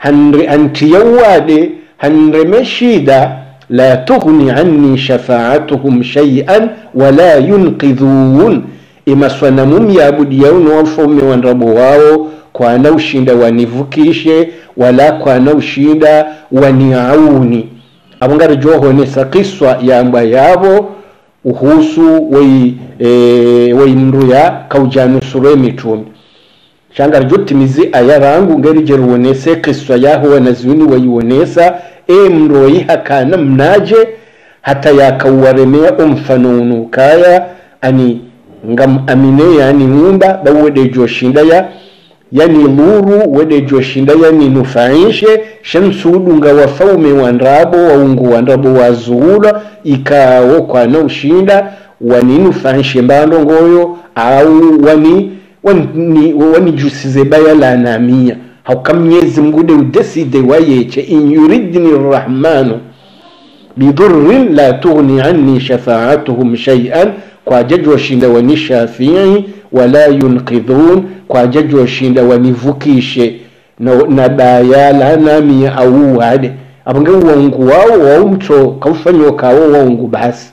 Speaker 1: hantiyawade hanreme shida la tughni anni shafaatuhum shay'an wala yunqidhun imaswanamu myabudi yauno wafaume wandrabo wao kwana ushinda wanivukishe wala kwana ushinda waniauni abongari johonesa kiswa yamba yabo uhusu wei e, wei mndu ya kaujanusuro mitume shangari jotimizi ayarangu ngeri jeruwonese kiswa yaho wanaziuni waiwonesa e mndu waihakana mnaje hata yakauwaremea omfano unukaya ani ngam amine yani ngumba bawode joshinda ya yani luru wede joshinda yani nufaishe shamsudu nga wafaume wandrabo waungu wandrabo wazuula ikawo kwana ushinda waninufaishe mbando ngoyo au wani wani, wani jusize baya la namia hauka mnyezi mngu de udeside wayeche in yuridni rrahmanu bidhurrin la tughni anni shafaatuhum shay'an kwa jaji washinda wani shafii wala yunqidhun kwa jaji washinda wanivukishe na, na bayala nami auwade apange uongu wao waumto kaufanyo kawo waungu basi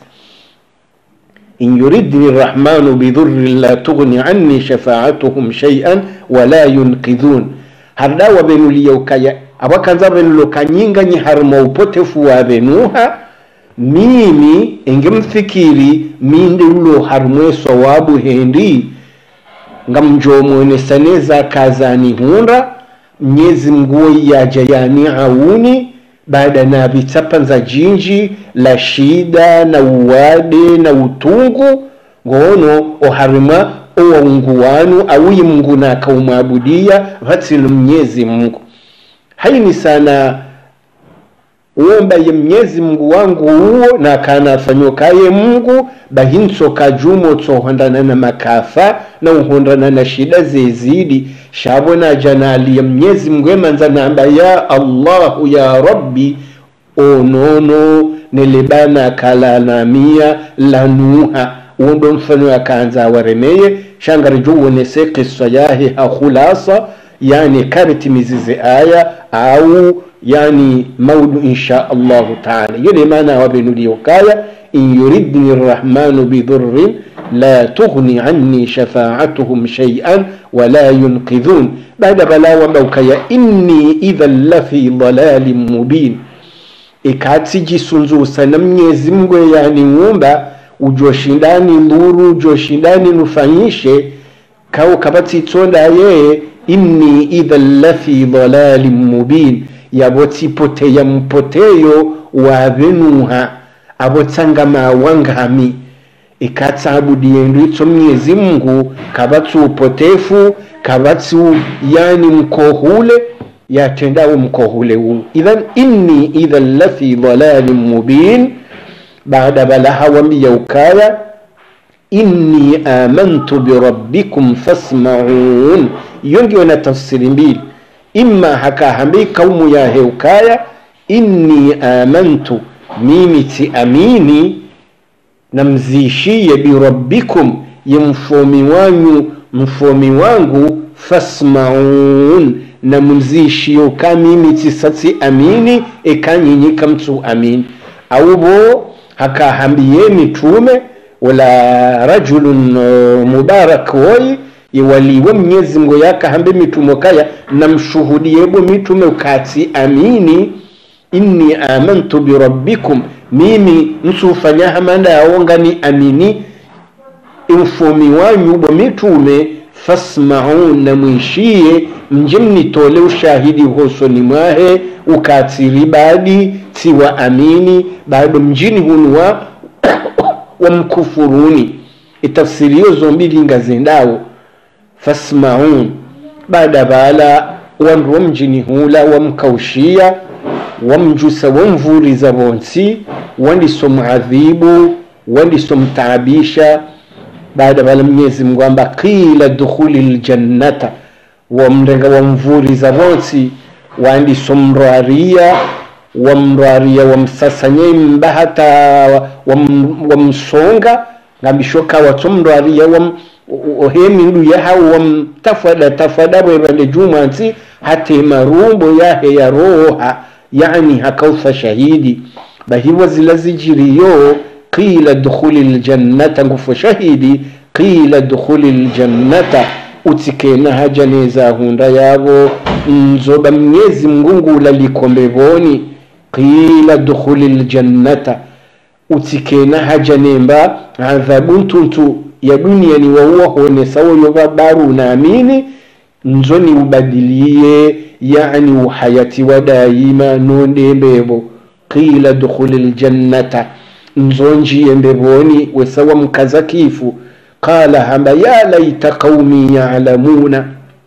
Speaker 1: in yuridni rrahmanu bidhurrin la tughni anni shafaatuhum shay'an wala yunqidhun hardawa benuliyaukaya abakanza benulokanyinganyi harimo upotefu wa benuha mimi engemfikiri minde ulo harimwe sawabu hendi ngamjomwonesaneza kazani hunda mnyezi mguo yaja yani auni baada na vitapa za jinji la shida na uwade na utungu ngono oharimwa owaungu wanu awuyi mungu na akaumwabudia vatsilo mnyezi mungu haini sana uombaye mnyezi mungu wangu uwo na kana afanyokaye mungu bahintso kajumo tsohondana na makafa na uhondana na shida zezidi shabona janali ya mnyezi mungu emanza namba ya allahu ya rabbi onono nelebana kalanamia lanuha uondo mfano akaanza awaremeye shangarijo uonese kisa yahe hakhulasa yani karitimizize aya au yani maudu insha allahu taala yone maana wabenuliyokaya in yuridni rrahmanu bidhurrin la tughni anni shafaatuhum shay'an wala yunqidhun baada balawa baukaya inni idhan lafi dalalin mubin ikatsi jisunzusa na mnyezi mngwe yani ng'umba ujoshindani nduru ujoshindani nufanyishe kau kabatsitsonda yeye inni idhan lafi dalalin mubin yabotsipoteya mpoteyo wavenuha abotsangama wangami ikatsabudiyendu itso mnyezi mungu kabatsi upotefu kabatsi yani mkohule yatendawo mkohule uu idhan inni idhan lafi dalalin mubin baada balaha wambiya ukaya inni amantu birabbikum fasmaun iyo ngiyo na tafsiri mbili imma hakahambi kaumu ya heukaya inni amantu mimi ti amini namzishiye birabbikum ye mfomi wanyu mfomi wangu fasmaun na mzishiyo ka mimi tisatsi amini ekanyinyika mtu amini aubo hakahambiye mitume wala rajulun uh, mubarak woyi iwaliwe mnyezi mngo yakahambe mitumo kaya namshuhudiyebo mitume ukati amini inni amantu birabbikum mimi nsufanya hamanda yawongani amini imfumi wanyu bo mitume fasmaun na mwishiye mje mnitole ushahidi hosoni mwahe ukatiri badi tiwa amini bado mjini hunuwa wamkufuruni itafsiriyo zombili ngazendawo fasmaun baada bala wandu wa mjini hula wamkaushia wamjusa wamvuriza bonsi wandisomwadhibu wandisomtaabisha baada bala mnyezi mungu amba qila dukhuli ljannata wamrenga wamvuriza bonsi wandisomrwaria wamrwaria wamsasanye mbahata wam, wamsonga ngambishoka watsomrwaria wam, ohemindu yahawo wam tafada tafada bwebande jumansi hate marumbo yahe yaroha yani hakaufa shahidi bahiwa zila zijiriyo qila dukhuli ljannata ngufo shahidi qila dukhuli ljannata utsikena haja neza hunda yabo nzoba mnyezi mngungula likombe boni qila dukhuli ljannata utsikena haja nemba adhabu ntuntu ya dunia ni wauwa honesawo yoba baru naamini nzo ni ubadilie yani uhayati wa daima nonde mbebo qila dukhuli ljannata nzo njiye mbeboni wesawa mkaza kifu qala hamba ya laita qaumi yalamuna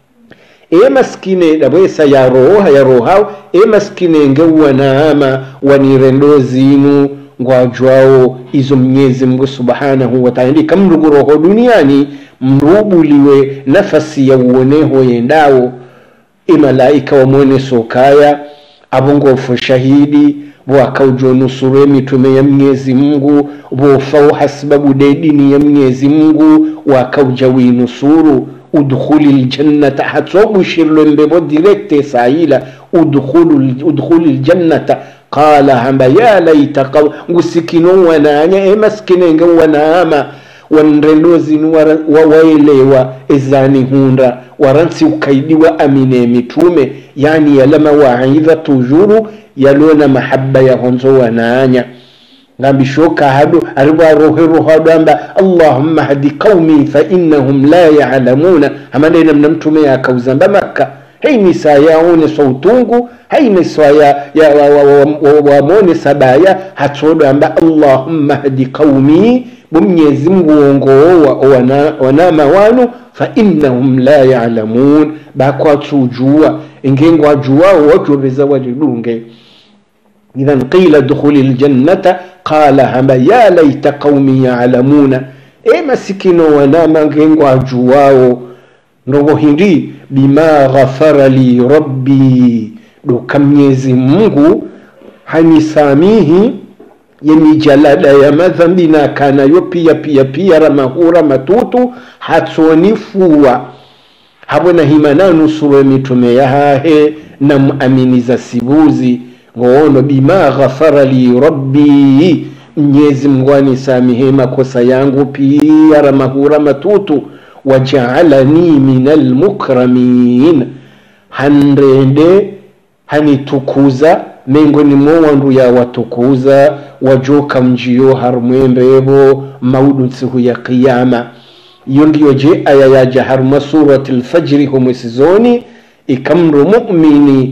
Speaker 1: e maskine dabwesa yaroha yarohaw e maskine ngewanaama wanirendo zinu ngwajwawo izo mnyezi mungu subhanahu wataala ndi kamruguroho duniani mrubuliwe nafasi ya uoneho yendawo imalaika wamwone sokaya abongofu shahidi wakaujonusuru mitume ya mnyezi mungu wofau hasibabu de dini ya mnyezi mungu wakauja winusuru udkhuli ljannata hatsobushirlo mbebo direkte saila udkhuli ljannata qala hamba ya laita qaw ngusikino wananya emaskinenge wanaama wanrendozini wawaelewa ezani hunda waransi ukaidiwa amine mitume yani yalama waidha tujuru yalona mahaba yahonzo wanaanya ngambishoka hado ariwa rohe rohado amba allahumma hadi qaumi fa innahum la ya'lamuna amanena mna mtume yakauzamba makka haini saa yaone sautungu haini saa ya, ya wamone sabaya hatsodo amba allahumma hadi qaumi bumnyezi mungu wongowowa wana, wanama wanu fa innahum la ya'lamun bakwatsujua ingengo ajuwao wajobeza walidunge idhan qila dukhuli ljannata qala hamba ya laita qaumi yalamuna e masikino wanama ngengo ajuwao ndogo hindi bima ghafara li rabbi doka mnyezi mungu hanisamihi yemijalada ya madhambi na kanayo pia pia pia ramahura matutu hatsonifuwa habona himana nusuro mitume yahahe na muaminiza sibuzi ngoono bima ghafara li rabbi mnyezi mungu anisamihe makosa yangu pia ramahura matutu wajaalani min almukramin hanrende hanitukuza mengoni mwo wandu yawatukuza wajoka mjiyo harumwembevo maudu nsihu ya qiyama iyo ndiyo je aya yaja haruma surati lfajiri homwesizoni ikamro mumini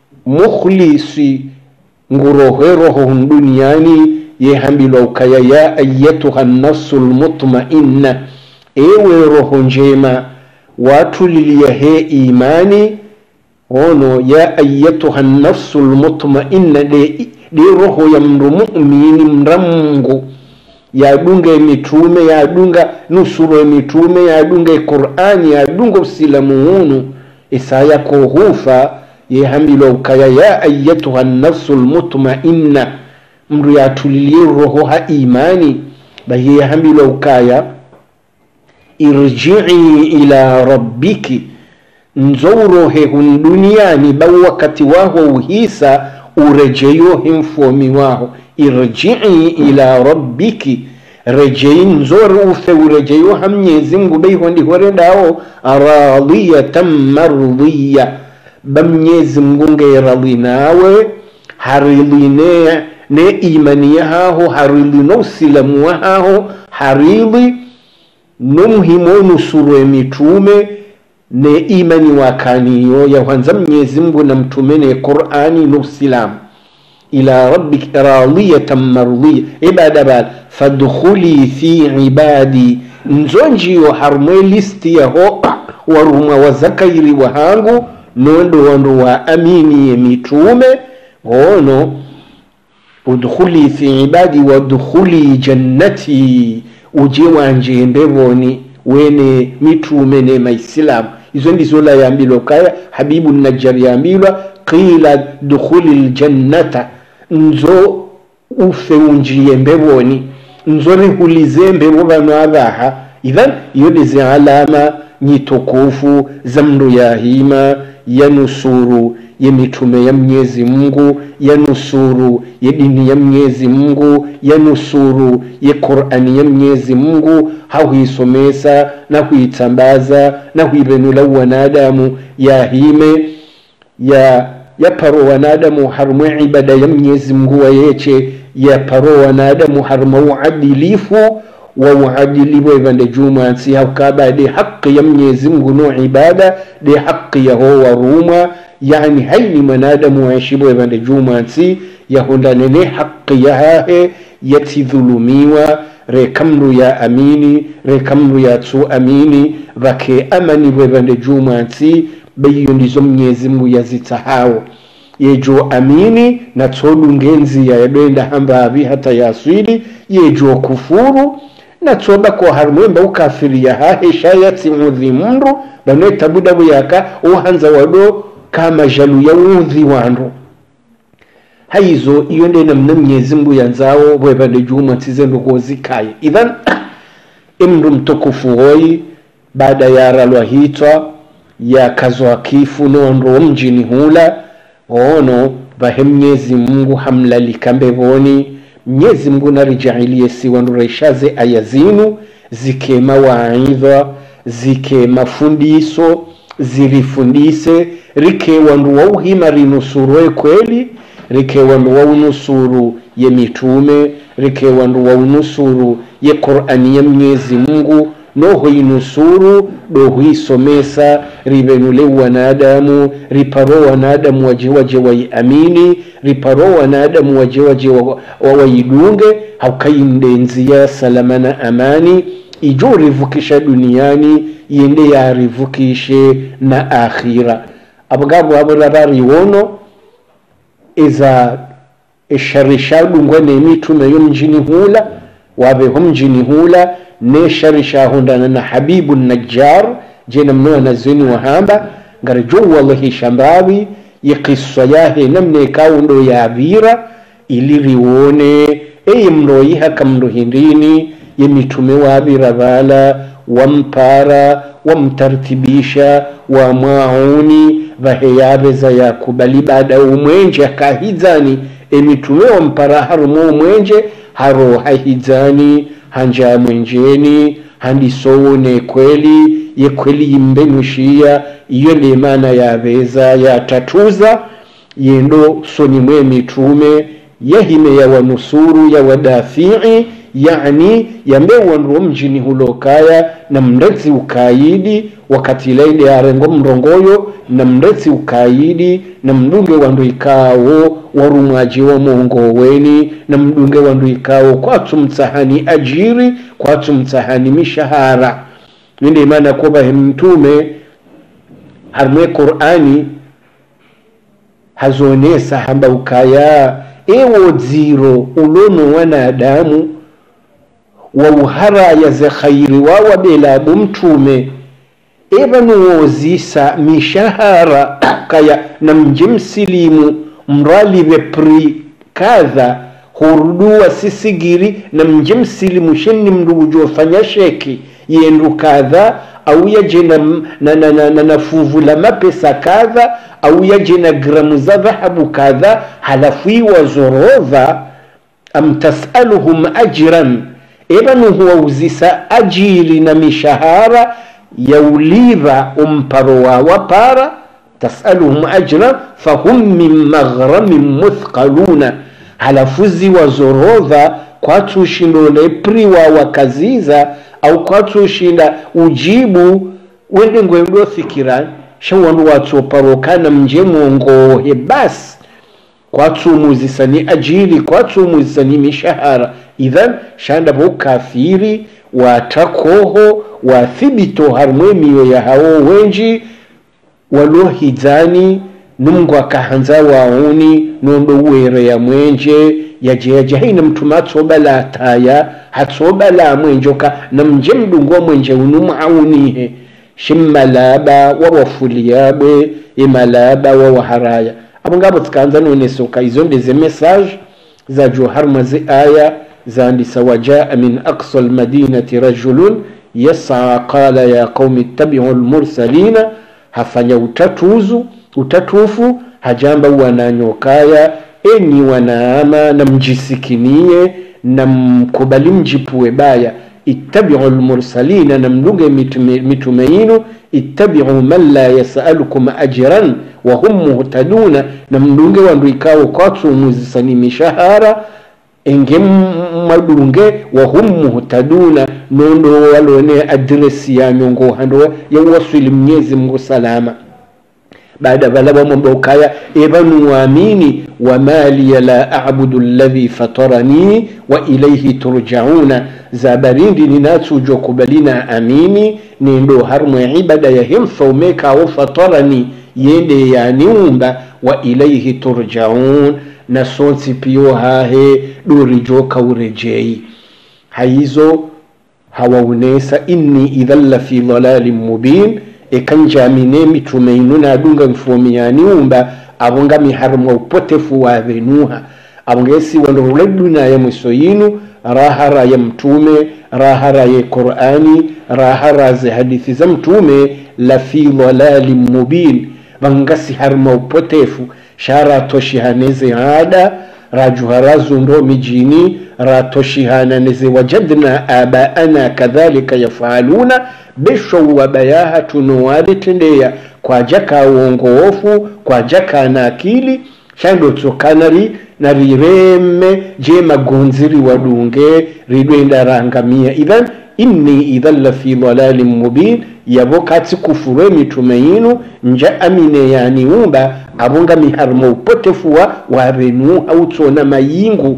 Speaker 1: mukhlisi nguroheroho hun duniyani yehambilwa ukaya ya ayatuha nafsu lmutmainna ewe roho njema watuliliya he imani ono ya ayatuha nafsu lmutmainna de, de roho ya mndu mumini mramungu yadunga emitume yadunga nusuro emitume yadunga equrani yadunga usilamu unu isaya kohufa yehambilwa ukaya ya ayatuha nafsu lmutmainna mndu yatulilie roho ha imani baye yahambilwa ukaya irjii ila rabbiki nzourohe hun duniani bau wakati waho uhisa urejeyo himfomi waho irjii ila rabbiki rejei nzore ufe urejeyo ha mnyezi mngu beiho ndihoredawo radiyatan mardiya ba mnyezi mngu ngeradhi nawe haridhi ne ne imani yahaho haridhi no usilamu wahaho haridhi no muhimu nusuru emitume ne imani wakaniyo yahwanza mnyezi mngu na mtume ne qurani no usilamu ila rabbik radiyatan mardiya ibada bal fadkhuli fi ibadi nzonjiyo harumwe listi yaho warumwa wazakairi wahangu nondo wandu wa amini ye mitume ngono udkhuli fi ibadi wadkhuli jannati uje wanje mbevoni wene mitume ne maisilamu izo ndizo la yambilwa kaya habibu najjar yambilwa qila dukhuli ljannata nzo ufe unjiye mbevoni nzo rihulize mbevo vanu avaha idhan iyo nizi alama nyitukufu za mndu yahima ya nusuru ya mitume ya mnyezi mungu ya nusuru ya dini ya mnyezi mungu ya nusuru ya qurani ya mnyezi mungu hahuisomesa na huitambaza na huivenula wanadamu yahime ya yaparo wanadamu harumwe ibada ya mnyezi mungu wayeche yaparo wanadamu haruma uadilifu wa uadilifu evande jumansi haukaba de haqi ya mnyezi mungu no ibada de haqi yaho waruma yani haini manadamu waishibo evande jumansi yahondanene haqi yahahe yatidhulumiwa rekamru ya amini rekamru ya tsu amini vake amani vevande jumansi beiyo ndizo mnyezi mungu yazitahawo yejo amini na tsodu ngenzi ya yadoenda hambavi hata yaswili yejo kufuru na tsoba ko harumwemba ukafiri ya hahe shayatsi mudhi mundu banwe tabudabu yaka uhanza wado kama jalu ya udhi wandu haizo iyo nde namna mnyezi mngu yanzao bwevande juma tizendo kozikaye idhan imndu mtukufu hoyi baada ya ralwa hitwa yakazwa kifu nondo mjini hula ono vahe mnyezi mungu hamlalika mbevoni mnyezi mungu narijailie siwandureshaze aya zinu zikema waidha zikema fundiso zirifundise rikewandu wauhima rinusurwe kweli rikewandu waunusuru ye mitume rikewandu waunusuru ye qur'ani ya mnyezi mungu nohoinusuru dohuisomesa rivenule wanadamu riparo wanadamu waje waje waiamini riparo wanadamu waje waje wa- wa- waidunge haukaindenzia salama na amani ijo rivukisha duniani yende yarivukishe na akhira abgabo abo rarariwono iza esharishadungwa nemitume yo mjini hula wabeho mjini hula nesharishahundana na habibu najjar jena mno anazweni wahamba ngara jo wallahi shambawi yekiswa yahe namne kaundo yavira ili riwone eye mndo yihaka mndo hindini yemitume wavira vala wampara wamtartibisha wamwauni vaheyaveza yakubali baada umwenje akahizani emitume wampara harumo umwenje haro hahizani hanja mwenjeni handisowone kweli ye kweli yimbenushiya iyo ndi imana yaveza yatatuza yendo soni mwe mitume yahime yawanusuru yawadafii yani yambe wanduwo mjini hulokaya na mndetsi ukayidi wakati laide arengo mrongoyo na mndetsi ukayidi na mdunge wandu ikawo warumwaji wa mongoweni na mdunge wandu ikawo kwatu mtsahani ajiri kwatu mtsahani mishahara ninde imana kuba mtume harmwe qur'ani hazonesa hamba ukaya ewo dziro ulono wanadamu wauharaya ze khairi wawabelabu mtume evanuwozisa mishahara kaya na mji msilimu mralive pri kadha huruduwa sisigiri na mji msilimu shenni mndugu jofanya sheki yendu kadha au yaje na, na, na, na, na, na fuvu la mapesa kadha au yaje na gramu za dhahabu kadha halafu iwazorodha am tasaluhum ajran ebanu huwauzisa ajiri na mishahara yauliva umparo wawa para tasaluhum ajran fahum min maghramin muthqaluna halafu ziwazorodha kwatushindole pri wawa kaziza au kwatushinda ujibu wende ngwendo fikira shawandu watsoparokana mje mwongohe basi kwatsumuzisani ajiri kwatsumuzisani mishahara idhan shanda bo kafiri watakoho wathibito harumwe miyo ya hawo wenji walohizani numngu akahanza wauni nondo uwere ya mwenje yajeyaje haina mtuma atsobala ataya hatsobala mwenjoka na mje mdungu mwenje unu maunihe shimmalaba wawafuliyabe imalaba wawaharaya abo ngabo tikaanza nonesoka izo ndeze message za joharma zi aya zandisa wajaa min aqsa almadinati rajulun yasa qala ya qaumi ittabiu lmursalina hafanya utatuzu utatufu hajamba wananyokaya enyi wanaama na mjisikinie na mkubali mjipue baya ittabiu lmursalina na mdunge mitume mitume yinu ittabiu man la yasalukum ajran wahum muhtaduna na mdunge wandu ikawo kwatsumuzisani mishahara enge madunge wahum muhtaduna nondo walone adresi yanyu ngo hando yawasili mnyezi mungu salama baada balaba mwamba ukaya evanuamini wama liya la abudu alladhi fatarani wa ilayhi turjauna zabarindi ninatsujo kubalina amini nindo harmwe ibada ya himfaumekawo fatarani yende yaniumba wa ilayhi turjaun na sonsi piyo hahe dorijo kaurejei haizo hawaunesa inni idhan la fi dhalalin mubin ekanjamine mitume inu nadunga mfomiyani umba abonga miharumwa upotefu wa venuha abonga esi wando uleduna ya mwiso yinu rahara ya mtume rahara ya qur'ani rahara za hadithi za mtume la fi dhalalin mubin vangasi harma upotefu shara toshihaneze ada rajuharazundo mijini ratoshihananeze wajadna abaana kadhalika yafaluna besho wabayaha tunowadetendeya kwajaka uongoofu kwajaka na akili shando tsokanari na rireme je magonziri wadunge ridwenda rangamia idhan inni idhan la fi dhalalin mubin yabo katsi kufurwe mitume yinu nja amine yaniumba abonga miharimo upotefu wa warenu hautsona mayingu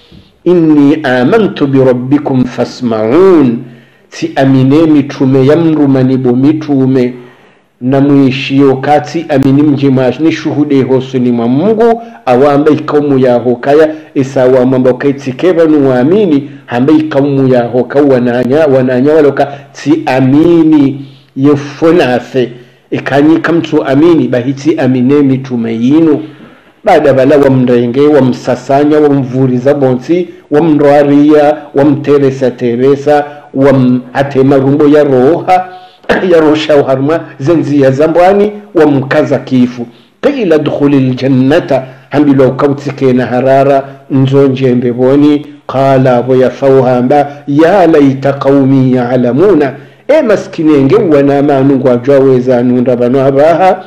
Speaker 1: inni amantu birabbikum fasmaun ti amine mitume yamrumanibo mitume na mwishio kati amini mjima ni shuhude hosuni mwa mungu awamba ikaumu yaho kaya isawa mwamba kaitike banu waamini hamba ikaumu yaho ka wananya wananya waloka ti amini yefonafe ikanyi kamtu amini bahiti amine mitume yinu baada bala wamrenge wamsasanya wamvuriza bonsi wamrwaria wamteresa teresa wamhatema rumbo ya roha yarosha uharma zenziya zambwani wamkaza kifu qila dkhuli ljannata hambilo kautikena harara nzonjembe boni qala abo yafauhamba ya laita qaumi yalamuna e maskinenge wana manu ngwajwa wezanunda bano abaha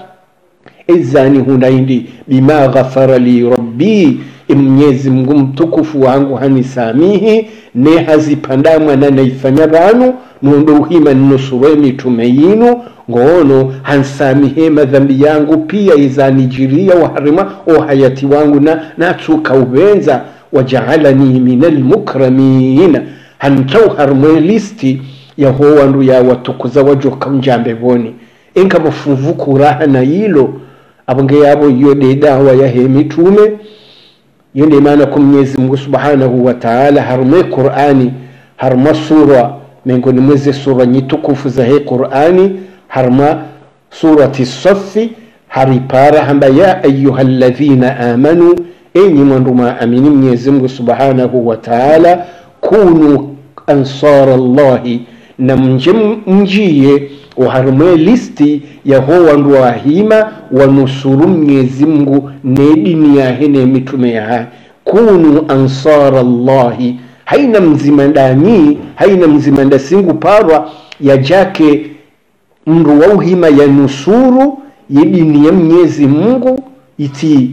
Speaker 1: ezani hunaindi bima ghafara li rabbi mwenyezi mungu mtukufu wangu hanisamihi ne hazipandamwa na naifanya banu nundo uhima nnusurwe mitume yinu ngono hansamihe madhambi yangu pia izanijiria waharima o hayati wangu na natsuka ubenza wajaalani min almukramina hankauharmwe listi yaho wandu yawatukuza wajoka mjambe boni enka bafuvukuraha na yilo abonge yabo iyo de dawa yahe mitume iyo ndio maana kwa Mwenyezi Mungu Subhanahu wa Ta'ala harume Qur'ani harma sura miongoni mwezi sura nyitukufu za hii Qur'ani harma surati Safi haripara hamba ya ayyuhalladhina amanu enyi mwanduma amini Mwenyezi Mungu Subhanahu wa Ta'ala kunu ansara Allahi na mje mjiye uharumwe listi yaho wandu wahima wanusuru mnyezi mngu ne dini yahe ne mitume yahe kunu ansara llahi haina mzima ndani haina mzima ndasingu parwa yajake mndu wa uhima ya nusuru ye dini ya mnyezi mungu iti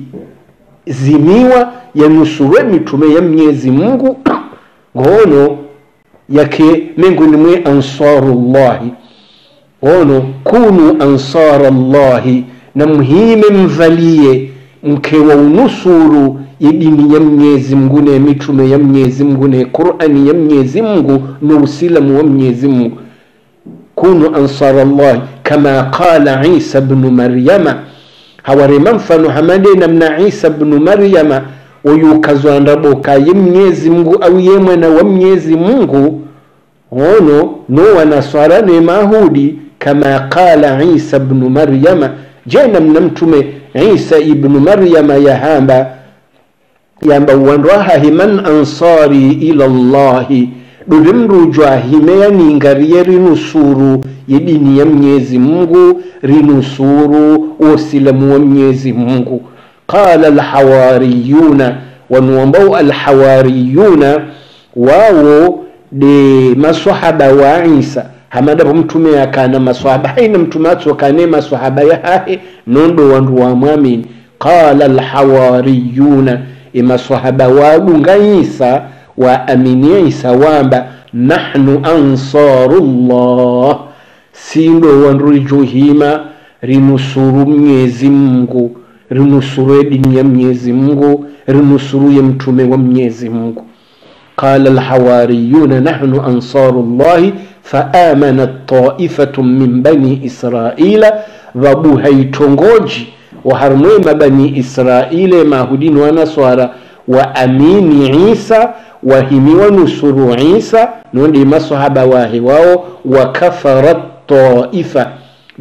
Speaker 1: zimiwa yanusurwe mitume ya mnyezi mungu ngono yake mengoni mwe ansarullahi ono kunu ansara llahi na mhime mvalie mke wa unusuru idini ya mnyezi mngu ne mitume ya mnyezi mngu ne qurani ya mnyezi mngu no usilamu wa mnyezi mngu kunu ansara llahi kama qala isa bnu maryama hawarema mfano hamade namna isa bnu maryama oyukazwandaboka ye mnyezi mngu au ye mwana wa mnyezi mungu ono no wanaswara ne mahudi kama qala isa bnu maryama je namna mtume isa ibnu maryama yahamba yamba wanrwahahi man ansari ila llahi dude mrujwa himeya ningariye rinusuru yedini ya mnyezi mungu rinusuru wosilamu wa mnyezi mungu qala alhawariyuna wanuambao alhawariyuna wawo de maswahaba wa isa hamadapo mtume akana maswahaba haina mtume atsokane maswahaba yahahe nondo wandu wamwamini qala alhawariyuna imaswahaba wadunga isa waaminie isa wamba nahnu ansarullah sindo wandu rijuhima rinusuru mnyezi mungu rinusuru edini ya mnyezi mungu rinusuru ye mtume wa mnyezi mungu قال الحواريون نحن أنصار الله فآمنت طائفة من بني إسرائيل وابوها يتونغوجي وهرموما بني إسرائيل ما هدين ونصارى وأمين عيسى وهمي ونصر عيسى نولي مصحب واهي واو وكفرت طائفة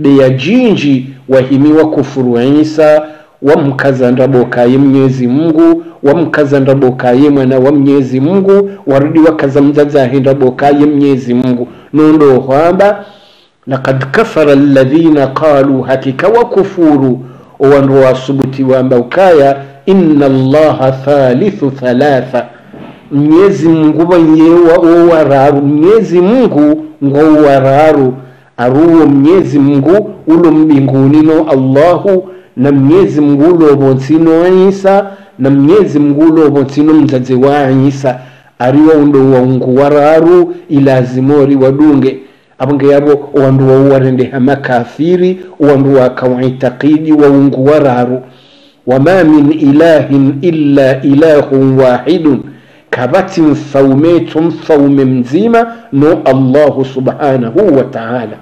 Speaker 1: de ya jinji wahimiwa kufuru isa wamkazandabokaye mnyezi mungu wamkazandabokaye mwana wa mnyezi mungu warudi wakaza mzazahendabokaye mnyezi mungu nondo hwamba lakad kafara alladhina qalu hakika wakufuru owandu wasubuti wamba ukaya inna allaha thalithu thalatha mnyezi mungu wanyewa owararu mnyezi mungu ngowararu aruwo mnyezi mungu ulo mbinguni no allahu na mnyezi mungu ulovo nsino isa na mnyezi mungu ulovo nsino mzazi wa isa ariwo undo waungu wararu ilazimori wadunge abonge yabo owandu wauwarendeha makafiri owandu wakawaitakidi waungu wararu wama min ilahin illa ilahun wahidun kabati mfaumetu mfaume mzima no allahu subhanahu wa taala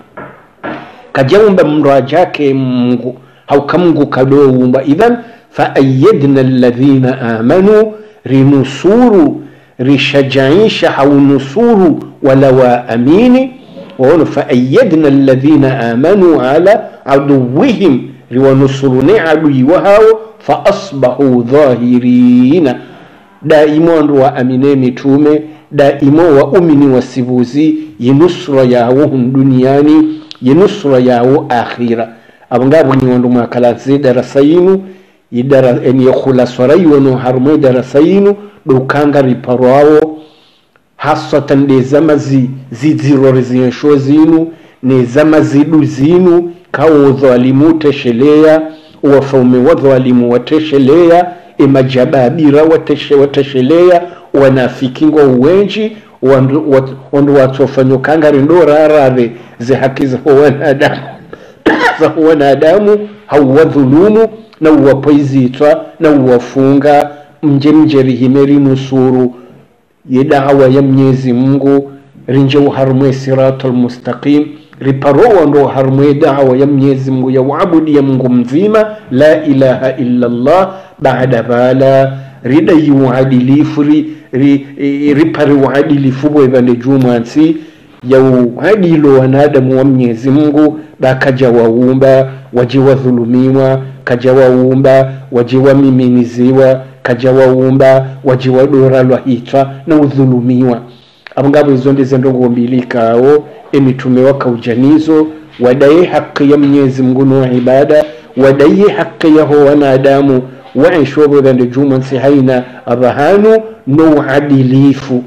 Speaker 1: kajaumba mrajake mungu haukamngu kadoumba idhan faayadna alladhina amanu rinusuru rishajaisha haunusuru wala waamini waona faayadna alladhina amanu ala aduwihim riwanusurune adui wahao faasbahu dhahirina daimo wandu waamine mitume daimo waumini wasivuzi yinusura yawo hun duniani yinusura yawo akhira abo ngabo ni wandu mwakalansi darasa yinu idara en yakhulaswara yiwono harumo darasa yinu dokanga riparwawo hasatan de zama zi zidzirore ziyensho zinu ne zama zidu zinu kawo dhalimu tesheleya wafaume wa dhalimu watesheleya emajababira wateshe watesheleya wanafikingwa uwenji wandu wat- wandu watsofanyokanga rindo rarare ze haki za wanadamu za wanadamu hauwadhulumu na uwapoizitwa na uwafunga mje mje rihime rinusuru yedawa ya mnyezi mungu rinje uharumwe siratul mustaqim riparowa ndo harumwe dawa ya mnyezi mungu ya uabudi ya mungu mzima la ilaha illa allah baada bala ridayi uadilifu ri, ri, i- ripari uadilifu bwevande jumansi ya uadilo wanadamu wa mnyezi mungu bakaja waumba waje wadhulumiwa kaja waumba waje wamiminiziwa kaja waumba waje wadora lwahitwa na udhulumiwa abo ngabo izo ndize ndongo mbili kawo emitume wakaujanizo wadaye haki ya mnyezi mungu no ibada wadaye haki yaho wanadamu waishobo vande jumansi haina abahanu no uadilifu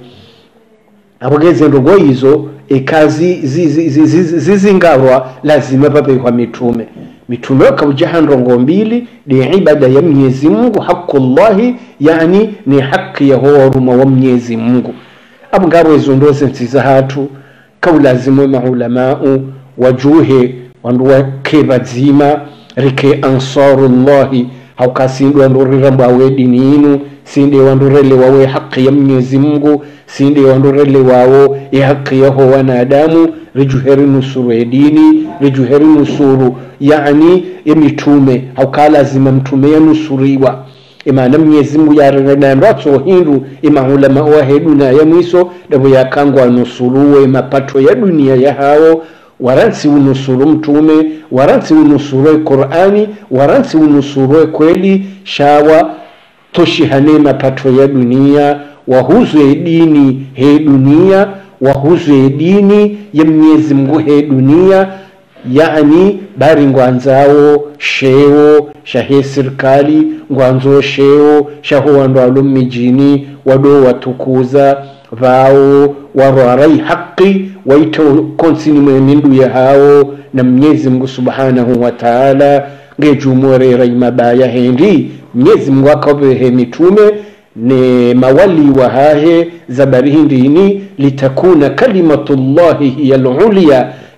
Speaker 1: abogeze ndogo izo ekazi zizi- zizi- zizi- zizingarwa lazima papehwa mitume mitume wakaujaha ndongo mbili ni ibada ya mwenyezi mungu haqullahi yani ni haki ya horuma wa mwenyezi mungu abo ngabo izo ndose nsiza hatu kaulazimwe maulamau wajuhe wandu wake bazima rike ansarullahi haukasindwa ndorirambawe dini inu sinde wandurele wawe haki ya mwenyezi mungu sinde wandurele wawo ya haki yaho wanadamu rijuheri nusuru edini rijuheri nusuru yani emitume haukalazima mtume yanusuriwa imana mwenyezi mungu yarenenando atsohindu imaulama waheduna ya mwiso davo yakangwa nusuruwe mapato ya dunia yahawo waransi unusuru mtume waransi unusuru qurani waransi unusuru kweli shawa toshihane mapato ya dunia wahuzwe dini he dunia wahuzwe dini ya mwenyezi mungu he dunia yani bari ngwanzawo sheo shahe sirikali ngwanzo sheo shaho wandu alo mijini wado watukuza vao warwarai haqi waita konsini mwemindu ya hao na mwenyezi mungu subhanahu wa taala ngejumorera imabaya hendi mwenyezi mungu akavehe mitume ne mawali wahahe zabari hindini litakuna kalimatullahi hiya lulya